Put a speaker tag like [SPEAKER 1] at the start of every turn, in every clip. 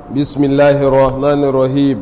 [SPEAKER 1] بسم الله الرحمن الرحيم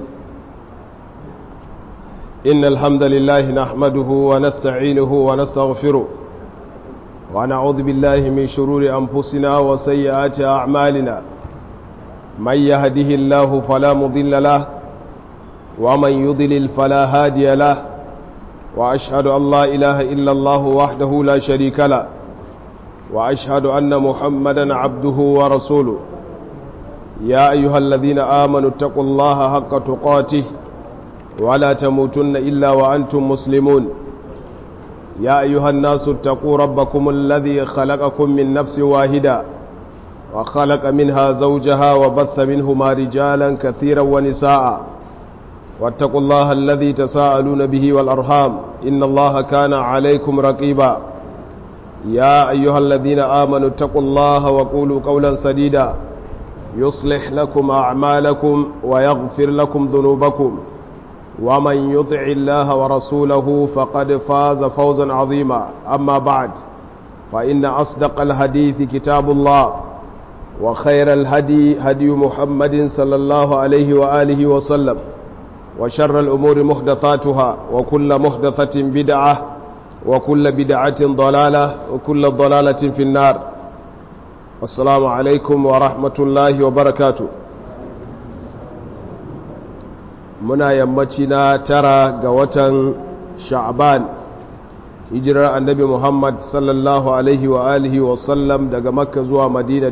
[SPEAKER 1] إن الحمد لله نحمده ونستعينه ونستغفره ونعوذ بالله من شرور أنفسنا وسيئات أعمالنا من يهده الله فلا مضل له ومن يضلل فلا هادي له وأشهد أن لا إله إلا الله وحده لا شريك له وأشهد أن محمدا عبده ورسوله يا أيها الذين آمنوا اتقوا الله حق تقاته ولا تموتن إلا وأنتم مسلمون يا أيها الناس اتقوا ربكم الذي خلقكم من نفس واحدة وخلق منها زوجها وبث منهما رجالا كثيرا ونساء واتقوا الله الذي تساءلون به والأرحام إن الله كان عليكم رقيبا يا أيها الذين آمنوا اتقوا الله وقولوا قولا سديدا يصلح لكم أعمالكم ويغفر لكم ذنوبكم ومن يطع الله ورسوله فقد فاز فوزا عظيما أما بعد فإن أصدق الحديث كتاب الله وخير الهدي هدي محمد صلى الله عليه وآله وسلم وشر الأمور محدثاتها وكل محدثة بدعة وكل بدعة ضلالة وكل ضلالة في النار السلام عليكم ورحمة الله وبركاته muna yammaci na tara ga watan sha'ban hijirar annabi muhammad sallallahu alaihi wa alihi wa sallam daga makka zuwa madina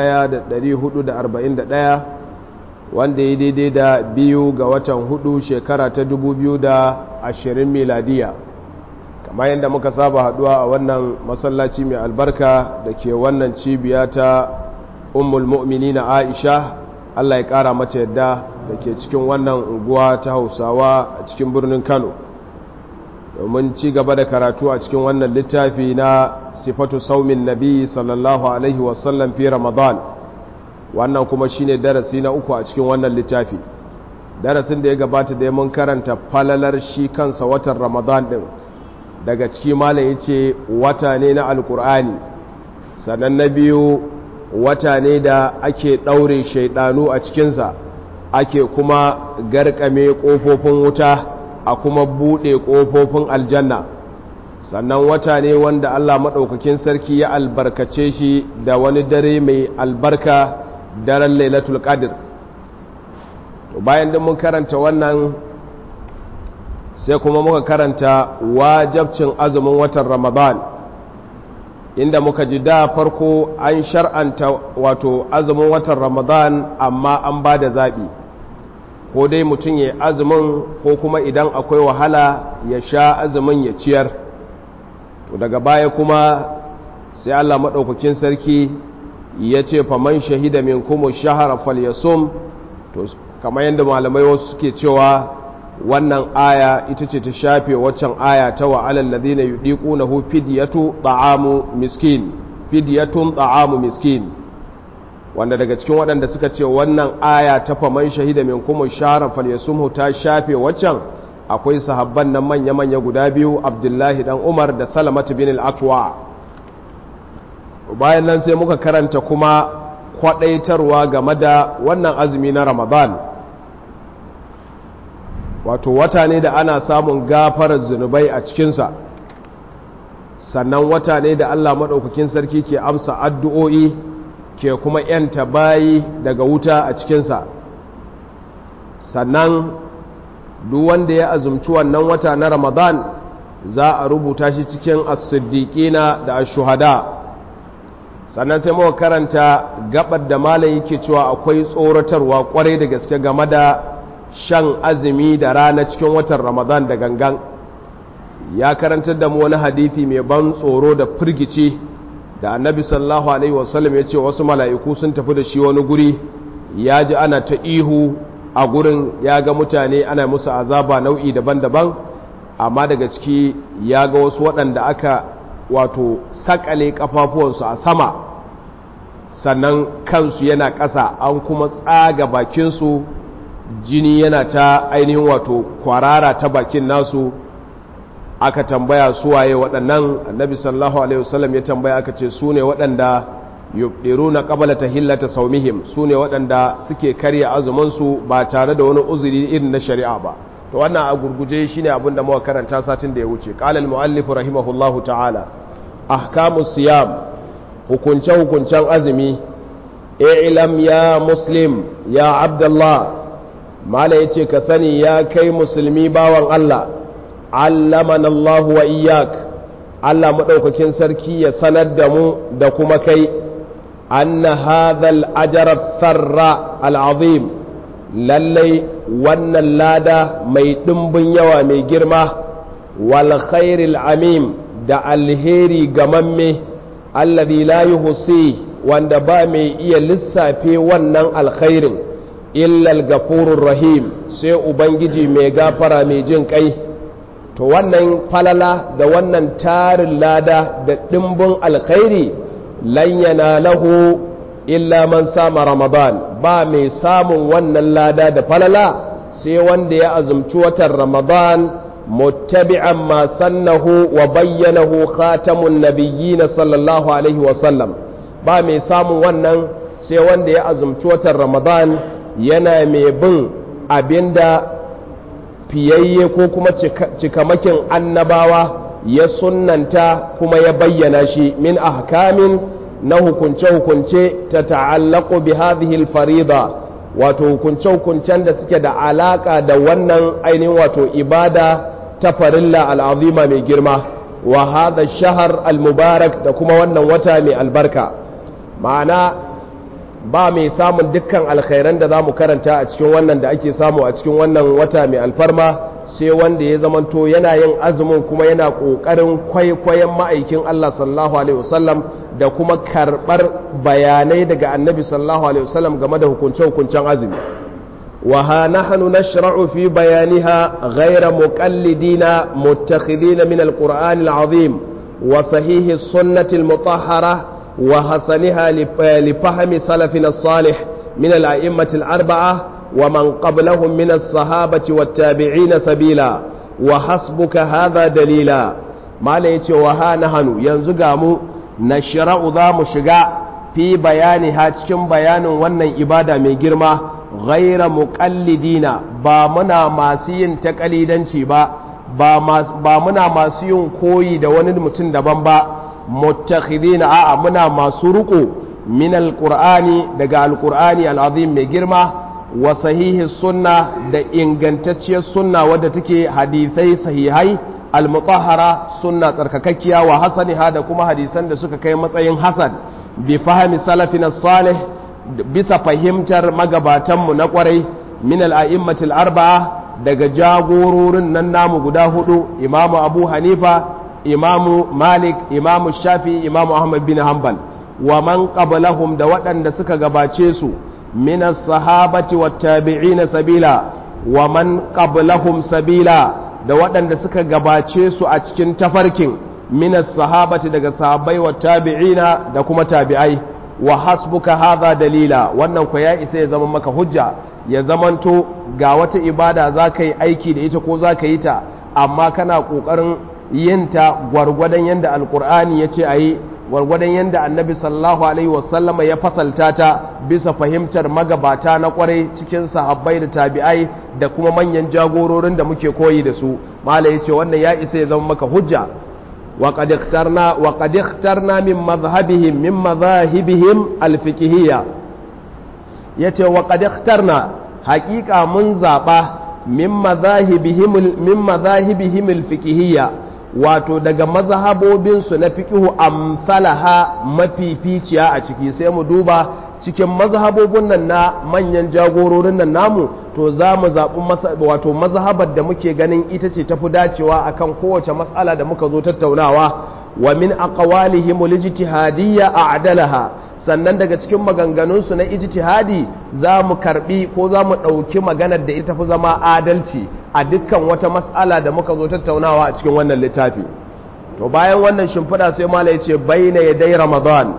[SPEAKER 1] 1441 wanda ya daidai da biyu ga watan hudu shekara ta 2020 miladiya kamar yadda muka saba haduwa a wannan masallaci mai albarka da ke wannan cibiya ta ummul mu'minina aisha allah ya kara mata yadda da ke cikin wannan unguwa ta hausawa a cikin birnin kano domin ci gaba da karatu a cikin wannan littafi na sifatu saumin nabi sallallahu alaihi wasallam fi ramadan wannan kuma shine darasi na uku a cikin wannan littafi darasin da ya gabata da mun karanta falalar shi kansa watan ramadan din daga ciki malam ya ce wata ne na alkur'ani sannan na biyu wata ne da ake ɗaure shaidanu a cikinsa ake kuma garkame ƙofofin wuta a kuma buɗe ƙofofin aljanna sannan wata ne wanda Allah maɗaukakin sarki ya albarkace shi da wani dare mai albarka daren lailatul qadr to bayan da mun karanta wannan sai kuma muka karanta wajabcin azumin watan ramadan inda muka ji da farko an shar'anta wato azumin watan ramadan amma an ba da zaɓi ko dai mutum ya azumin ko kuma idan akwai wahala ya sha azumin ya ciyar to daga baya kuma sai allah maɗaukakin sarki ya ce faman shahida min kuma shahara falyasum to kamar yadda malamai wasu suke cewa wannan aya ita ce ta shafe waccan aya ta wa alal ladina yudiqunahu fidyatu ta'amu miskin fidyatun ta'amu miskin wanda daga cikin waɗanda suka ce wannan aya ta faman shahida min kuma shahara falyasumhu ta shafe waccan akwai sahabban nan manya manya guda biyu Abdullahi dan Umar da Salamatu bin al-Aqwa bayan nan sai muka karanta kuma kwadaitarwa game da wannan azumi na Ramadan wato wata ne da ana samun gafarar zunubai a cikinsa sannan wata ne da Allah maɗaukakin sarki ke amsa addu'o'i ke kuma ‘yanta bayi daga wuta a cikinsa sannan duk wanda ya azumci wannan wata na ramadan za a rubuta shi cikin as-siddiqina da ash-shuhada sannan sai muka karanta gabar da malam yake cewa akwai tsoratarwa kwarai da gaske game da shan azumi da rana cikin watan ramadan da gangan ya karantar da mu wani hadithi mai ban tsoro da firgici da annabi sallallahu alaihi wasallam ya ce wasu mala'iku sun tafi da shi wani guri ya ji ana ta ihu a gurin ya ga mutane ana musu azaba nau'i daban-daban amma daga ciki ya ga wasu waɗanda aka wato sakale kafafuwansu a sama sannan kansu yana ƙasa an kuma tsaga bakinsu jini yana ta ainihin wato kwarara ta bakin nasu aka tambaya suwaye waɗannan annabi sallallahu alaihi wasallam ya tambaya aka ce su ne waɗanda yubdiruna qabla tahillata sawmihim sune waɗanda suke karya azumin su ba tare da wani uzuri irin na shari'a ba to wannan a gurguje shine abin da muka karanta satin da ya wuce qala al-muallif rahimahullahu ta'ala ahkamus siyam hukunce hukuncen azumi i'lam ya muslim ya abdullah mala yace ka sani ya kai musulmi bawan Allah allamana Allah wa iyyak Allah madaukakin sarki ya sanar da mu da kuma kai anna hadha al-ajra tharra al-azim lallai wannan lada mai ɗimbin yawa mai girma wal khairil amim da alheri gamamme alladhi la yuhsi wanda ba mai iya lissafe wannan alkhairin illal gafurur rahim sai ubangiji mai gafara mai jin kai to wannan falala da wannan tarin lada da ɗimbin alkhairi lan lahu illa man sama ramadan ba mai samun wannan lada da falala sai wanda ya azumci watan ramadan muttabi'an ma sannahu wa bayyanahu khatamun nabiyyin sallallahu alaihi wa sallam ba mai samun wannan sai wanda ya azumci watan ramadan yana mai bin abinda fiyayye ko kuma cikamakin annabawa ya sunnanta kuma ya bayyana shi min ahkamin na hukunce-hukunce ta ta'allaku bi hadhihi farida wato hukunce-hukuncen da suke da alaka da wannan ainihin wato ibada ta farilla al'azima mai girma wa hadha shahar al-mubarak da kuma wannan wata mai albarka ma'ana ba mai samun dukkan alkhairan da za mu karanta a cikin wannan da ake samu a cikin wannan wata mai alfarma sai wanda ya zamanto yana yin azumin kuma yana ƙoƙarin kwaikwayon ma'aikin Allah sallallahu alaihi wasallam da kuma karɓar bayanai daga annabi sallallahu alaihi wasallam game da hukunce-hukuncen azumi wa ha nahnu nashra'u fi bayaniha ghayra muqallidina muttakhidina min alqur'ani alazim wa sahihi sunnati almutahhara wa hasaniha li fahmi salafina as-salih min al-a'immati al-arba'a ومن قبلهم من الصحابة والتابعين سبيلا وحسبك هذا دليلا ما ليتي وها نهنو ينزقامو نشرع ذا مشقع في بيانها تكن بيان ونن إبادة من جرمة غير مقلدين بامنا ماسين تقليدا با ba muna masu yin koyi da wani mutum daban ba muttakhidina a'a muna masu ruko min alqur'ani daga alqur'ani alazim mai girma wa sahihi sunna da ingantacciyar sunna wadda take hadisai sahihai almutahhara sunna tsarkakakkiya wa hasaniha da kuma hadisan da suka kai matsayin hasan bi fahimi salafina salih bisa fahimtar magabatanmu na kwarai min al'a'immatil arba'a daga jagororin nan namu guda hudu imamu abu hanifa imamu malik imamu shafi imamu ahmad bin hanbal wa man qablahum da waɗanda suka gabace su من الصحابة والتابعين سبيلا ومن قبلهم سبيلا da waɗanda suka gabace su a cikin tafarkin minas sahabati daga sahabbai wa tabi'ina da kuma tabi'ai wa hasbuka hadha dalila wannan ku ya isa ya zama maka hujja ya zamanto ga wata ibada za ka yi aiki da ita ko za ka yi ta amma kana ƙoƙarin yin ta gwargwadon yadda alƙur'ani ya ce a yi gwargwadon yadda annabi sallallahu alaihi wasallama ya fasalta ta bisa fahimtar magabata na kwarai cikin sahabbai da tabi'ai da kuma manyan jagororin da muke koyi da su mala yace wannan ya isa ya zama maka hujja wa qad ikhtarna wa qad ikhtarna min madhhabihim min madhahibihim alfiqhiyya yace wa qad ikhtarna haqiqa mun zaba min madhahibihim min madhahibihim alfiqhiyya wato daga mazhabobinsu na fiqihu amsalaha mafificiya a ciki sai mu duba cikin mazhabobin nan na manyan jagororin nan namu to za mu zaɓi wato mazhabar da muke ganin ita ce tafi dacewa akan kowace matsala da muka zo tattaunawa wa min aqwalihim lijtihadiyya a'dalaha sannan daga cikin maganganunsu na ijtihadi za mu karbi ko za mu ɗauki maganar da ita fi zama adalci a dukkan wata matsala da muka zo tattaunawa a cikin wannan littafi to bayan wannan shimfiɗa sai mala ya ce baina ya dai ramadan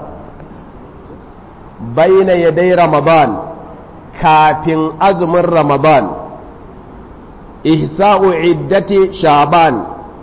[SPEAKER 1] baina ya dai ramadan kafin azumin ramadan ihsa'u iddati sha'ban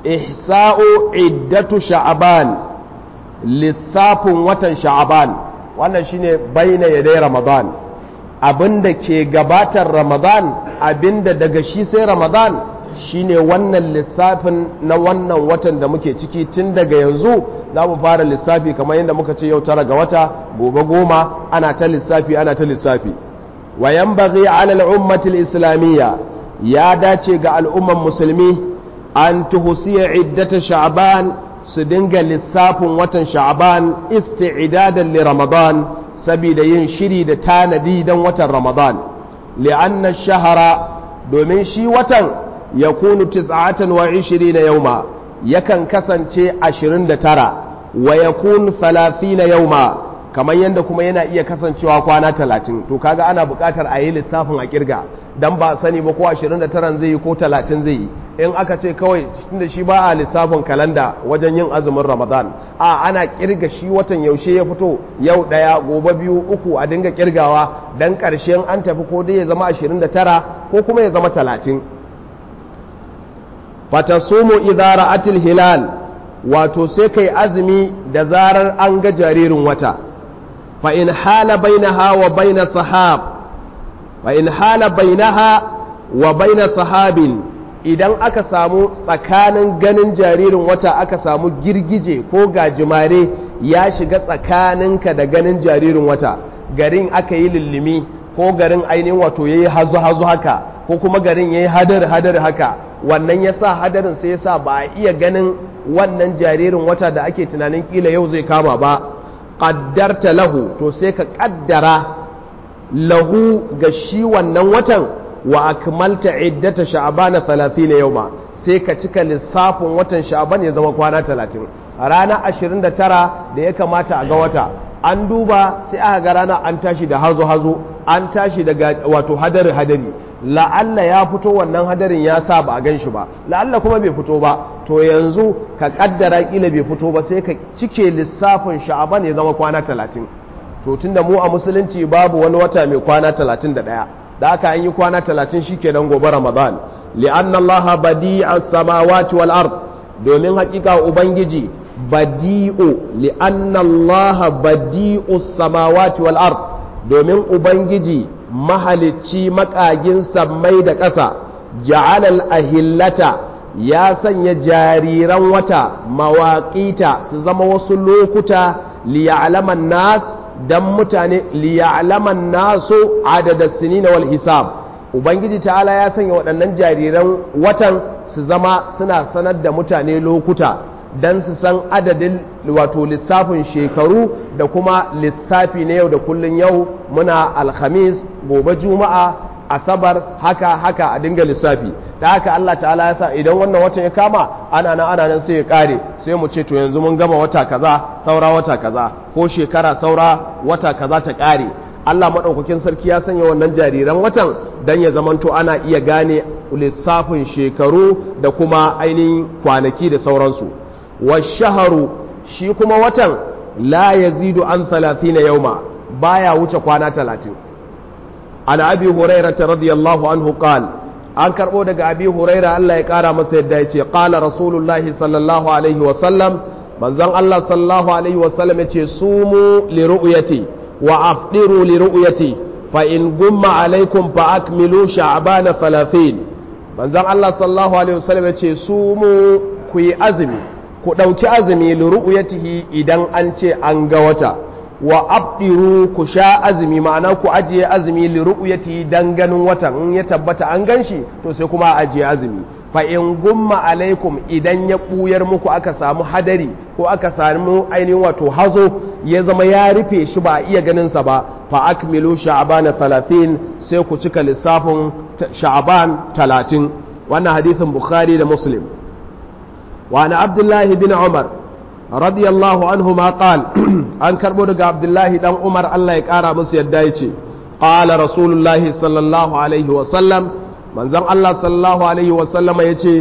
[SPEAKER 1] ihsa'u iddatu sha'ban lissafin watan sha'ban wannan shine baina yadai ramadan abinda ke gabatar ramadan abinda daga shi sai ramadan shine wannan lissafin na wannan watan da muke ciki tun daga yanzu za mu fara lissafi kamar yadda muka ce yau tara ga wata gobe goma ana ta lissafi ana ta lissafi wa yanbaghi ala al-ummati al-islamiyya ya dace ga al'umman musulmi an tuhsiya iddata sha'ban su dinga lissafin watan sha'ban isti'dadan li ramadan saboda yin shiri da tanadi dan watan ramadan li'anna shahara domin shi watan yakunu 29 yauma yakan kasance 29 wa yakun 30 yauma kamar yadda kuma yana iya kasancewa kwana 30 to kaga ana buƙatar a yi lissafin a kirga dan ba sani ba ko 29 zai yi ko 30 zai yi in aka ce kawai tunda shi ba a lissafin kalanda wajen yin azumin ramadan a ana kirga shi watan yaushe ya fito yau daya gobe biyu uku a dinga kirgawa dan karshen an tafi ko dai ya zama 29 ko kuma ya zama 30 fatasumu idza ra'atil hilal wato sai kai azumi da zarar an ga jaririn wata fa in hala bainaha wa baina sahab fa in hala bainaha wa baina sahabin idan aka samu tsakanin ganin jaririn wata aka samu girgije ko gajimare ya shiga tsakaninka da ganin jaririn wata garin aka yi lullumi ko garin ainihin wato yayi hazu hazu haka ko kuma garin yayi hadar hadar haka wannan ya sa hadarin sai ya sa ba a iya ganin wannan jaririn wata da ake tunanin kila yau zai kama ba ƙaddarta lahu to sai ka ƙaddara lahu ga shi wannan watan wa akmalta iddata sha'bana 30 yawma sai ka cika lissafin watan sha'ban ya zama kwana 30 rana 29 da ya kamata a ga wata an duba sai aka ga rana an tashi da hazo hazo an tashi daga wato hadari hadari la'alla ya fito wannan hadarin ya sa ba a gan shi ba la'alla kuma bai fito ba to yanzu ka kaddara kila bai fito ba sai ka cike lissafin sha'aban ya zama kwana talatin to tunda mu a musulunci babu wani wata mai kwana talatin da ɗaya da aka an yi kwana talatin shi ke nan gobe ramadan li'anna allaha badi'a samawati wal ard domin hakika ubangiji badi'u li'anna allaha badi'u samawati wal ard domin ubangiji mahalicci makagin sammai da ƙasa ja'alal ahillata ya sanya jariran wata mawaƙita su zama wasu lokuta liya'laman nas dan mutane liya'laman nasu adada sinina wal hisab ubangiji ta'ala ya sanya waɗannan jariran watan su zama suna sanar da mutane lokuta don su san adadin wato lissafin shekaru da kuma lissafi na yau da kullun yau muna alhamis gobe juma'a asabar haka haka a dinga lissafi da haka Allah ta'ala ya sa idan wannan watan ya kama ana nan ana nan sai ya kare sai mu ce to yanzu mun gama wata kaza saura wata kaza ko shekara saura wata kaza ta kare Allah maɗaukakin sarki ya sanya wannan jariran watan don ya zamanto ana iya gane lissafin shekaru da kuma ainihin kwanaki da sauransu washaharu shi kuma watan la yazidu an 30 yauma baya wuce kwana 30 an abi hurairah radiyallahu anhu qal an karbo daga abi hurairah Allah ya kara masa yadda yace qala rasulullahi sallallahu alaihi wa sallam manzon Allah sallallahu alaihi wa sallam yace sumu li ru'yati wa afdiru li ru'yati fa in gumma alaikum fa akmilu sha'bana 30 manzon Allah sallallahu alaihi wa sallam yace sumu ku yi azumi ku ɗauki azumi liru'uyatihi idan an ce an ga wata wa abdiru ku sha azumi ma'ana ku ajiye azumi liru'uyatihi dan ganin watan in ya tabbata an gan shi to sai kuma ajiye azumi fa in gumma alaikum idan ya ɓuyar muku aka samu hadari ko aka samu ainihin wato hazo ya zama ya rufe shi ba a iya ganin sa ba fa akmilu sha'bana 30 sai ku cika lissafin sha'ban 30 wannan hadisin bukhari da muslim وعن عبد الله بن عمر رضي الله عنهما قال أن كربو عبد الله بن عمر الله يقارى مسيد دايتي قال رسول الله صلى الله عليه وسلم من زم الله صلى الله عليه وسلم يتي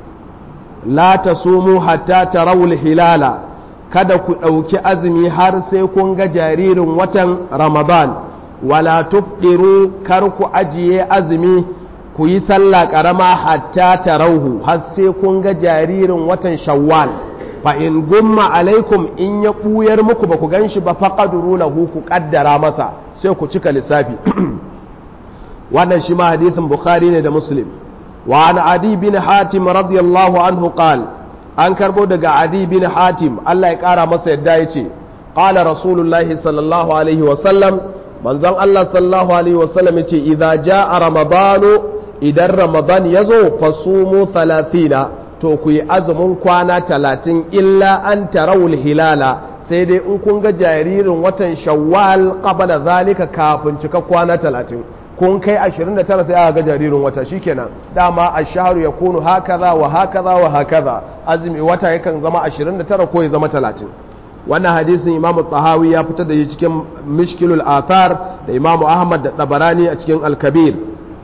[SPEAKER 1] لا تصوموا حتى تروا الهلال kada ku ɗauki azumi har sai kun ga jaririn watan ramadan wala tufdiru kar ku ajiye azumi ku yi sallah ƙarama hatta ta rauhu har sai kun ga jaririn watan shawwal fa in gumma alaikum in ya buyar muku ba ku ganshi ba faqaduru lahu ku kaddara masa sai ku cika lissafi wannan shi ma hadithin bukhari ne da muslim wa an adi bin hatim radiyallahu anhu qal an karbo daga adi bin hatim Allah ya kara masa yadda yace qala rasulullahi sallallahu alaihi wa sallam manzon Allah sallallahu alaihi wa sallam yace idza jaa ramadanu idan ramadan yazo fasumu 30 to ku yi azumin kwana 30 illa an tarawul hilala sai dai in kun ga jaririn watan shawwal qabla zalika kafin cika kwana 30 kun kai 29 sai aka ga jaririn wata shikenan dama ash-shahru yakunu hakaza wa hakaza wa hakaza azumi wata yakan zama 29 ko ya zama 30 wannan hadisin Imam Tahawi ya fitar da shi cikin Mishkilul Athar da Imam Ahmad da Tabarani a cikin Al-Kabir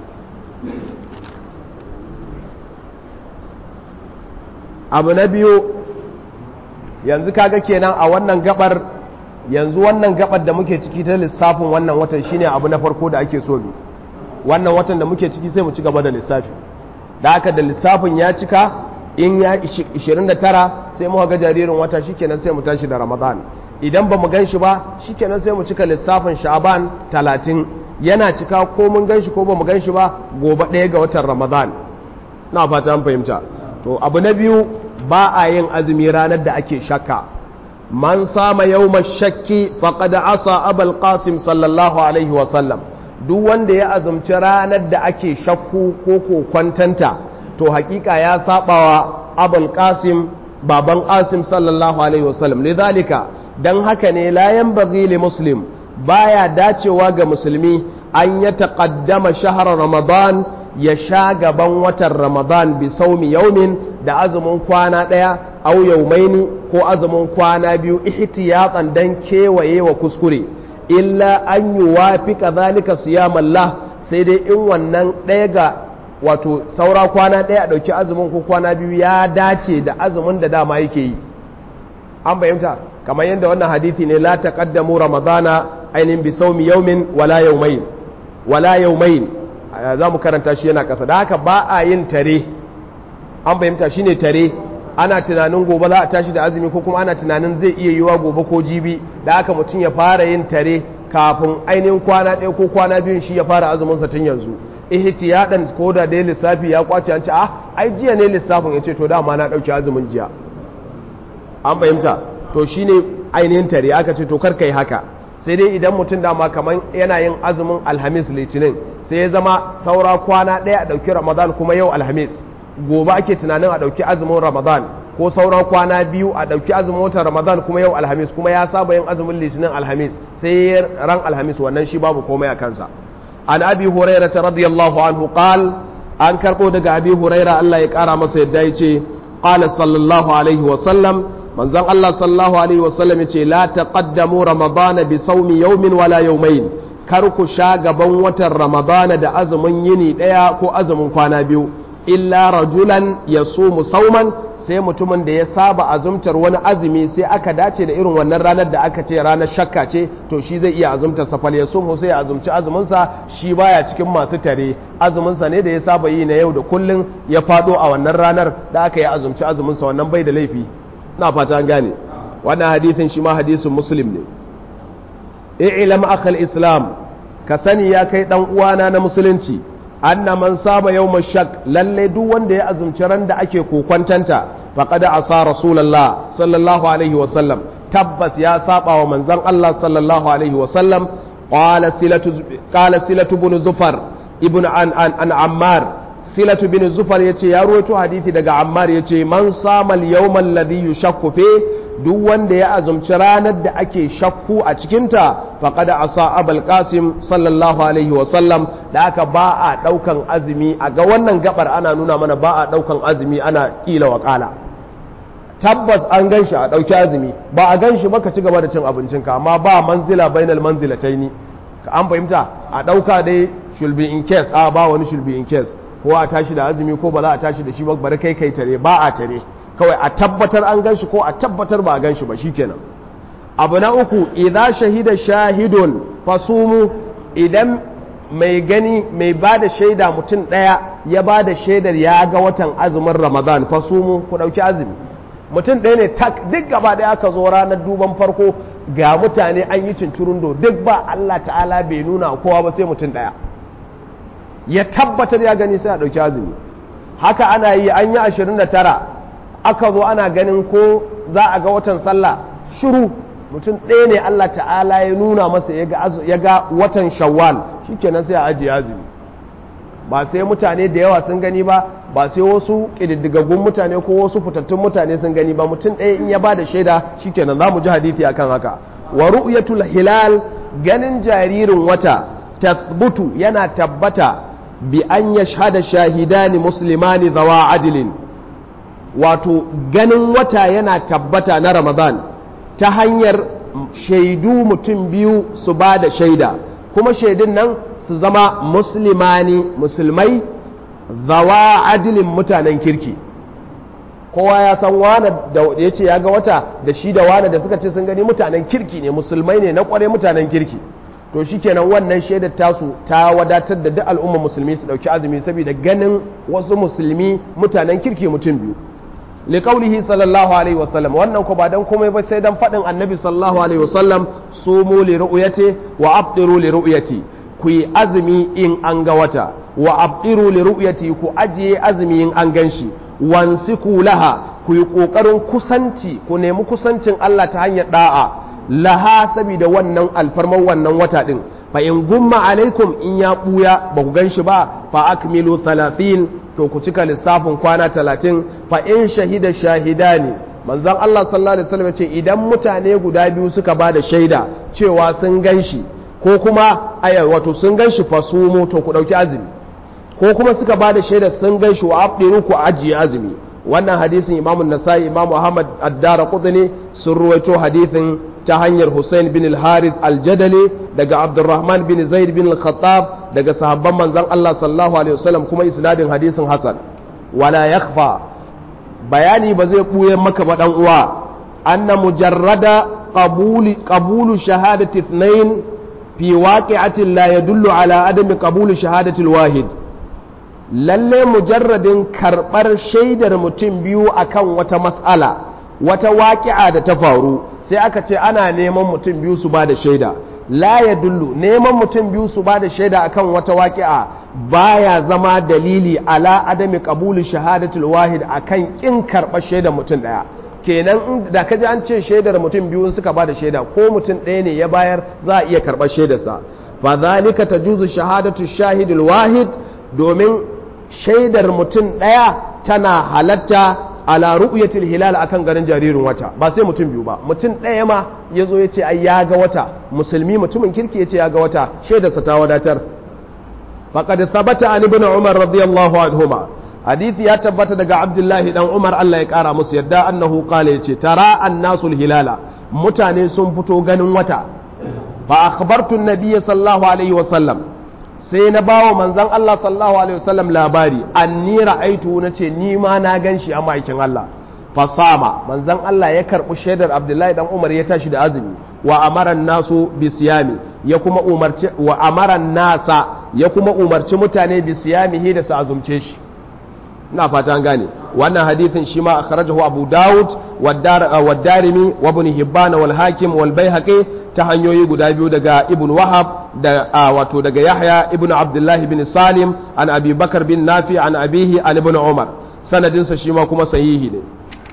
[SPEAKER 1] abu na biyu yanzu kaga kenan a wannan gabar yanzu wannan gabar da muke ciki ta lissafin wannan watan shine abu na farko da ake so bi wannan watan da muke ciki sai mu ci gaba da lissafi da haka da lissafin ya cika in ya 29 sai muka ga jaririn wata shikenan sai mu tashi da ramadan idan ba mu gan shi ba shikenan sai mu cika lissafin sha'ban 30 yana cika ko mun gan shi ko ba mu gan shi ba gobe ɗaya ga watan ramadan na fata an fahimta to abu na biyu ba a yin azumi ranar da ake shakka man sama yawma shakki faqad asa abul qasim sallallahu alaihi wa sallam duk wanda ya azumci ranar da ake shakku ko ko kwantanta to hakika ya sabawa abul qasim baban qasim sallallahu alaihi wa sallam lidhalika dan haka ne la yanbaghi li muslim baya dacewa ga musulmi an ya taqaddama shahar ramadan ya sha gaban watan ramadan bi saumi yaumin da azumin kwana ɗaya au yaumaini ko azumin kwana biyu ihtiyatan dan kewaye wa kuskure illa an yi wafi kazalika siyamallah sai dai in wannan ɗaya ga wato saura kwana ɗaya a ɗauki azumin ko kwana biyu ya dace da azumin da dama yake yi an bayyanta kamar yadda wannan hadithi ne la taqaddamu ramadana ainihin bi saumi yaumin wala yaumain wala yaumain za mu karanta shi yana ƙasa da haka ba a yin tare an fahimta shi ne tare ana tunanin gobe za a tashi da azumi ko kuma ana tunanin zai iya yiwa gobe ko jibi da haka mutum ya fara yin tare kafin ainihin kwana ɗaya ko kwana biyun shi ya fara azuminsa tun yanzu ihtiyadan ko da dai lissafi ya kwace an ce ah ai jiya ne lissafin ya ce to dama na ɗauki azumin jiya an fahimta to shine ainihin tare aka ce to kar kai haka sai dai idan mutum dama kamar yana yin azumin alhamis litinin sai ya zama saura kwana ɗaya a ɗauki ramadan kuma yau alhamis gobe ake tunanin a ɗauki azumin ramadan ko saura kwana biyu a ɗauki azumin watan ramadan kuma yau alhamis kuma ya saba yin azumin litinin alhamis sai ran alhamis wannan shi babu komai a kansa an abi huraira ta radiyallahu anhu qal an karɓo daga abi huraira allah ya ƙara masa yadda ya ce qala sallallahu alaihi wa sallam manzon allah sallallahu alaihi wa sallam ya ce la taqaddamu ramadana bi sawmi yawmin wala yawmayn kar ku sha gaban watan ramadana da azumin yini ɗaya ko azumin kwana biyu illa rajulan ya sumu sauman sai mutumin da ya saba azumtar wani azumi sai aka dace da irin wannan ranar da aka ce ranar shakka ce to shi zai iya azumtar safal ya sumu sai ya azumci azuminsa shi baya cikin masu tare azuminsa ne da ya saba yi na yau da kullun ya fado a wannan ranar da aka yi azumci azuminsa wannan bai da laifi na fata an gane wannan hadisin shi ma hadisin muslim ne i'lam akhal islam ka sani ya kai dan uwana na musulunci anna man saba yawm shak lalle duk wanda ya azumci ran da ake kokwantanta faqad asa rasulullah sallallahu alaihi wa sallam tabbas ya saba wa manzon Allah sallallahu alaihi wa sallam qala silatu qala silatu ibn zufar ibn an an, an ammar silatu ibn zufar yace ya ruwaito hadisi daga ammar yace man sama al-yawm alladhi yushakku fi duk wanda ya azumci ranar da ake shakku a cikinta faƙada a sa abal qasim sallallahu alaihi wasallam da aka ba a ɗaukan azumi a ga wannan gabar ana nuna mana ba a ɗaukan azumi ana ƙila wa ƙala tabbas an gan shi a ɗauki azumi ba a gan shi ba ka ci gaba da cin abincinka amma ba manzila bainal manzilataini ka an fahimta a ɗauka dai should be in case a ba wani should be in case ko a tashi da azumi ko ba za a tashi da shi ba bari kai kai tare ba a tare kawai a tabbatar an gan shi ko a tabbatar ba a gan shi ba shikenan abu na uku idan shahida shahidun fasumu idan mai gani mai ba da shaida mutum ɗaya ya ba da shaidar ya ga watan azumin ramadan fasumu ku ɗauki azumi mutum ɗaya ne tak duk gaba ɗaya aka zo ranar duban farko ga mutane an yi cincirundo duk ba Allah ta'ala bai nuna kowa ba sai mutum ɗaya ya tabbatar ya gani sai a ɗauki azumi haka ana yi an yi ashirin da tara aka zo ana ganin ko za a ga watan sallah shiru mutum ɗaya ne Allah ta'ala ya nuna masa ya ga watan shawwal shikenan sai a ajiye azumi ba sai mutane da yawa sun gani ba ba sai wasu ƙididdigaggun mutane ko wasu fitattun mutane sun gani ba mutum ɗaya in ya ba da shaida shikenan za mu ji hadithi akan haka wa ru'yatul hilal ganin jaririn wata tasbutu yana tabbata bi an yashhada shahidani muslimani zawa adilin wato ganin wata yana tabbata na ramadan ta hanyar shaidu mutum biyu su ba da shaida kuma shaidun nan su zama musulmani musulmai zawa adilin mutanen kirki kowa ya san wane da ya ce ya ga wata da shi da wane da suka ce sun gani mutanen kirki ne musulmai ne na kware mutanen kirki to shikenan wannan shaidar tasu ta wadatar da duk al'ummar musulmi su dauki azumi saboda ganin wasu musulmi mutanen kirki mutum biyu liqaulihi sallallahu alaihi wasallam wannan ko ba dan komai ba sai dan fadin annabi sallallahu alaihi wasallam sumu li ru'yati wa abdiru li ru'yati ku yi azumi in an ga wata wa abdiru li ru'yati ku ajiye azumi in an ganshi wansiku laha ku yi kokarin kusanci ku nemi kusancin Allah ta hanyar da'a laha saboda wannan alfarman wannan wata din fa in gumma alaikum in ya buya ba ku ganshi ba fa akmilu 30 to ku cika lissafin kwana 30 fa in shahida shahidani manzon Allah sallallahu alaihi wasallam ce idan mutane guda biyu suka ba da shaida cewa sun ganshi ko kuma aya wato sun ganshi fasumu to ku dauki azumi ko kuma suka ba da shaida sun ganshi wa abdiru ku ajiye azumi wannan hadisin imamu nasai imamu ahmad addara qutni sun ruwaito hadisin ta hanyar hussein bin al-harith al-jadali daga abdurrahman bin zaid bin al-khattab daga sahabban manzon Allah sallallahu alaihi wasallam kuma isnadin hadisin hasan wala yakhfa bayani ba zai buye maka ba dan uwa anna mujarrada qabuli qabulu shahadati ithnain fi waqi'atin la yadullu ala adami qabulu shahadati al-wahid lalle mujarradin karɓar shaidar mutum biyu akan wata mas'ala wata waƙi'a da ta faru sai aka ce ana neman mutum biyu su ba da shaida la ya dullu neman mutum biyu su ba da shaida akan wata waƙi'a baya zama dalili ala adami qabuli shahadatul wahid akan kin karɓar shaidar mutum ɗaya kenan da kaji an ce shaidar mutum biyu suka ba da shaida ko mutum ɗaya ne ya bayar za a iya karɓar shaidarsa fa zalika tajuzu shahadatu shahidul wahid domin shaidar mutum ɗaya tana halatta ala ru'yatil hilal akan garin jaririn wata ba sai mutum biyu ba mutum ɗaya ma ya zo ya ce ai ya ga wata musulmi mutumin kirki ya ce ya ga wata shaidarsa ta wadatar faqad thabata an ibn umar radiyallahu anhuma hadisi ya tabbata daga abdullahi dan umar Allah ya kara musu yadda annahu qala yace tara annasul hilala mutane sun fito ganin wata fa akhbartu an-nabiy sallallahu alaihi wa sallam sai na bawa manzan Allah sallallahu alaihi wasallam labari anni ra'aitu nace ni ma na ganshi a maikin Allah fasama manzan Allah ya karbi shaidar Abdullahi dan Umar ya tashi da azumi wa amaran nasu bisiyami ya kuma umarci wa amaran nasa ya kuma umarci mutane bisiyamihi da su azumce shi ina fata an gane wannan hadithin shi ma akhrajahu Abu Dawud wa Darimi wa Ibn Hibban wal Hakim wal Baihaqi ta hanyoyi guda biyu daga Ibn Wahab da wato daga Yahya ibn Abdullah bin Salim an Abi Bakar bin Nafi an abihi an Ibn Umar sanadinsa shi ma kuma sahihi ne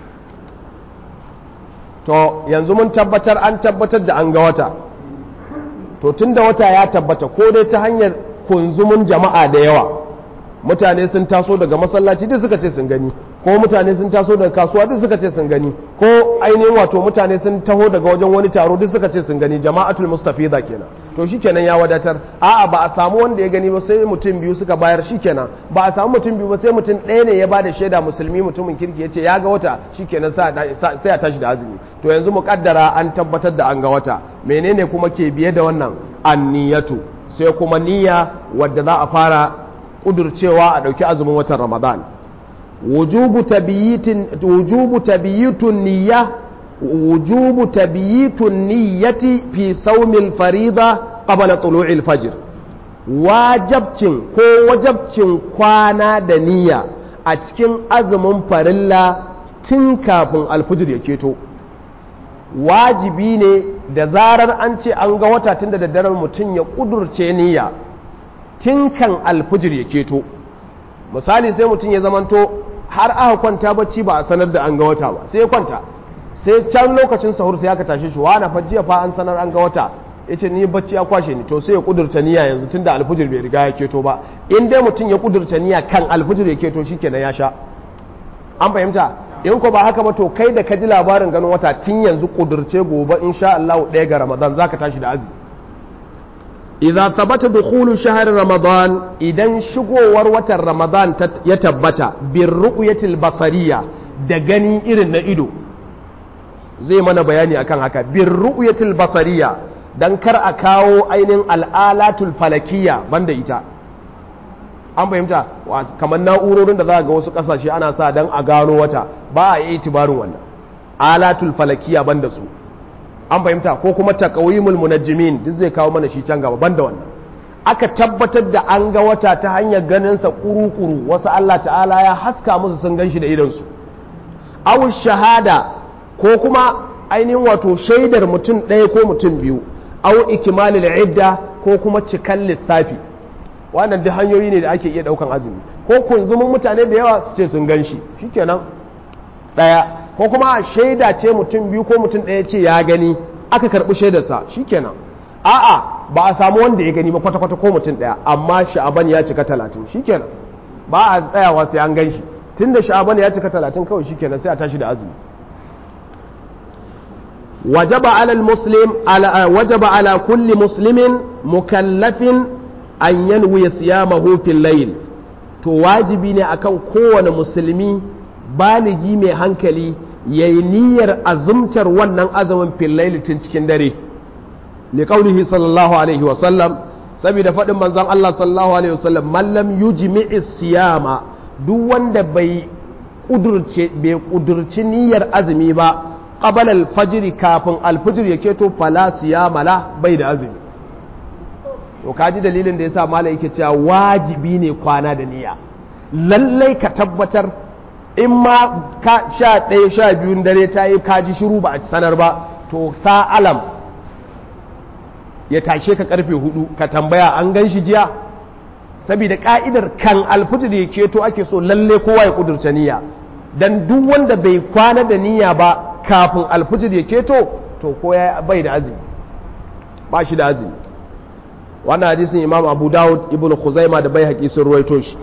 [SPEAKER 1] to yanzu mun tabbatar an tabbatar da an ga wata to tunda wata ya tabbata ko dai ta hanyar kunzumin jama'a da yawa mutane sun taso daga masallaci duk suka ce sun gani ko mutane sun taso daga kasuwa duk suka ce sun gani ko ainihin wato mutane sun taho daga wajen wani taro duk suka ce sun gani jama'atul mustafiza kenan to shikenan ya wadatar a'a ba a samu wanda ya gani ba sai mutum biyu suka bayar shikenan ba a samu mutum biyu ba sai mutum ɗaya ne ya bada shaida musulmi mutumin kirki ya ce ya ga wata shikenan sai a tashi da azumi to yanzu mu kaddara an tabbatar da an ga wata menene kuma ke biye da wannan anniyatu sai kuma niyya wadda za a fara kudurcewa a ɗauki azumin watan ramadan wujubu tabiyitun niyya wujubu tabiyitun niyyati fi saumil farida qabla tulu'il fajr wajabcin ko wajabcin kwana da niyya a cikin azumin farilla tun kafin alfijir ya keto wajibi ne da zarar an ce an ga wata tun da daddare mutum ya kudurce niyya tun kan alfijir ya keto misali sai mutum ya zamanto har aka kwanta bacci ba a sanar da an ga wata ba sai ya kwanta sai can lokacin sahur sai aka tashe shi wani fa jiya fa an sanar an ga wata yace ni bacci ya kwashe ni to sai ya kudurta niyya yanzu tunda alfijir bai riga ya keto ba in dai mutum ya kudurta niyya kan alfijir ya keto shikenan ya sha an fahimta in ko ba haka ba to kai da ka ji labarin ganin wata tun yanzu kudurce gobe insha Allah ɗaya ga Ramadan zaka tashi da azumi idza thabata dukhulu shahr ramadan idan shigowar watan ramadan ya tabbata bir ru'yatil basariya da gani irin na ido zai mana bayani akan haka bir ru'yatil basariya dan kar a kawo ainihin al'alatul falakiyya banda ita an fahimta kamar na'urorin da za ga wasu kasashe ana sa dan a gano wata ba a yi itibarin wannan alatul falakiyya banda su an fahimta ko kuma taqawimul munajjimin duk zai kawo mana shi can gaba banda wannan aka tabbatar da an ga wata ta hanyar ganin sa kuru-kuru wasu Allah ta'ala ya haska musu sun ganshi da idan su aw shahada ko kuma ainihin wato shaidar mutum ɗaya ko mutum biyu aw ikmalul idda ko kuma cikan lissafi wannan duk hanyoyi ne da ake iya daukan azumi ko kunzumin mutane da yawa su ce sun ganshi shikenan ɗaya ko kuma shaida ce mutum biyu ko mutum ɗaya ce ya gani aka karɓi shaidarsa shikenan a'a ba a samu wanda ya gani ba kwata-kwata ko mutum ɗaya amma sha'aban ya cika talatin shikenan ba a tsayawa sai an gan shi tun da sha'aban ya cika talatin kawai shikenan sai a tashi da azumi wajaba ala muslim wajaba ala kulli muslimin mukallafin an yanwi siyamahu fil layl to wajibi ne akan kowane musulmi baligi mai hankali ya yi niyyar azumtar wannan azumin fillaili tun cikin dare li qaulihi sallallahu alaihi wasallam saboda faɗin manzon Allah sallallahu alaihi wasallam mallam yujmi'i siyama duk wanda bai kudurce bai kudurci niyyar azumi ba qabala al-fajr kafin al-fajr ya keto fala siyama la bai da azumi to kaji dalilin da yasa malai yake cewa wajibi ne kwana da niyya lallai ka tabbatar in ma ka sha ɗaya sha biyun dare ta yi kaji shiru ba a sanar ba to sa alam ya tashe ka karfe hudu ka tambaya an gan shi jiya saboda ka'idar kan alfitir ya keto ake so lalle kowa ya kudurta niyya dan duk wanda bai kwana da niyya ba kafin alfitir ya keto to ko ya bai da azumi ba shi da azumi wannan hadisin imam abu dawud ibn khuzaima da bai haƙi sun ruwaito shi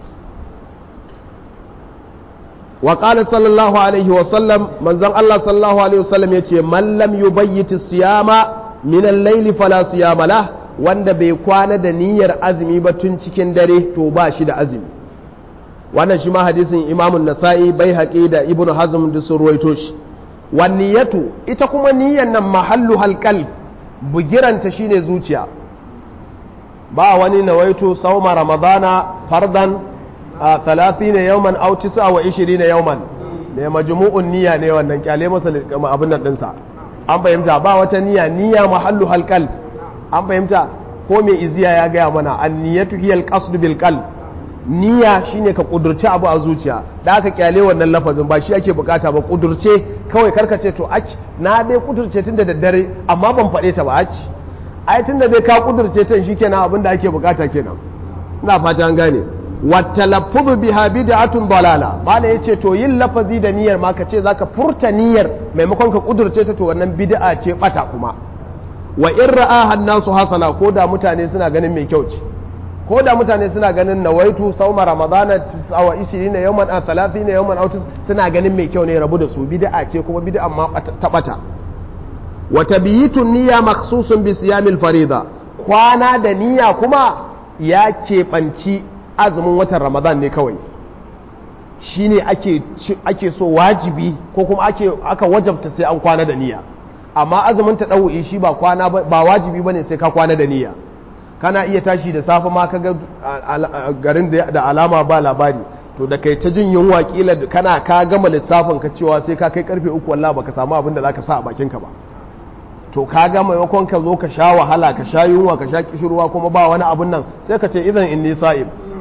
[SPEAKER 1] وقال صلى الله عليه وسلم من زن الله صلى الله عليه وسلم يتي من لم يبيت الصيام من الليل فلا صيام له wanda bai kwana da niyyar azumi ba tun cikin dare to ba shi da azumi wannan shi ma hadisin imamun nasa'i bai haƙi da ibnu hazm da sun ruwaito shi wan niyyatu ita kuma niyyar nan mahallu halqal bugiranta shine zuciya ba wani nawaitu sauma ramadana fardan a talatin na yauman au tisa wa ishiri na yauman ne majmu'un niyya ne wannan kyale masa abin nan dinsa an fahimta ba wata niyya niyya mahallu halqal an fahimta ko mai iziya ya gaya mana an niyyatu hiya alqasd bil qalb niyya shine ka kudurce abu a zuciya da aka kyale wannan lafazin ba shi ake bukata ba kudurce kawai karkace to aki na dai kudurce tun da daddare amma ban faɗe ta ba aki ai tun da dai ka kudurce tan shikenan abin da ake bukata kenan ina fata an gane watalaffuzu biha bid'atun dalala bala yace to yin lafazi da niyyar ma kace zaka furta niyyar maimakon ka kudurce ta to wannan bid'a ce bata kuma wa in ra'aha an-nasu hasana ko da mutane suna ganin mai kyau ce ko da mutane suna ganin nawaitu sauma ramadana 29 yawman a 30 yawman autis suna ganin mai kyau ne rabu da su bid'a ce kuma bid'a ma ta bata wa tabiyitu niyya makhsusun bi siyamil farida kwana da niyya kuma ya keɓanci azumin watan ramadan ne kawai shi ne ake so wajibi ko kuma aka wajabta sai an kwana da niyya amma azumin ta ɗau'i shi ba kwana ba wajibi bane sai ka kwana da niyya kana iya tashi da safe ma ka ga garin da alama ba labari to da kai ta jin yunwa kila kana ka gama lissafin ka cewa sai ka kai karfe uku wallahi baka samu abin da zaka sa a bakin ka ba to ka ga maimakon ka zo ka sha wahala ka sha yunwa ka sha kishirwa kuma ba wani abun nan sai ka ce idan inni sa'im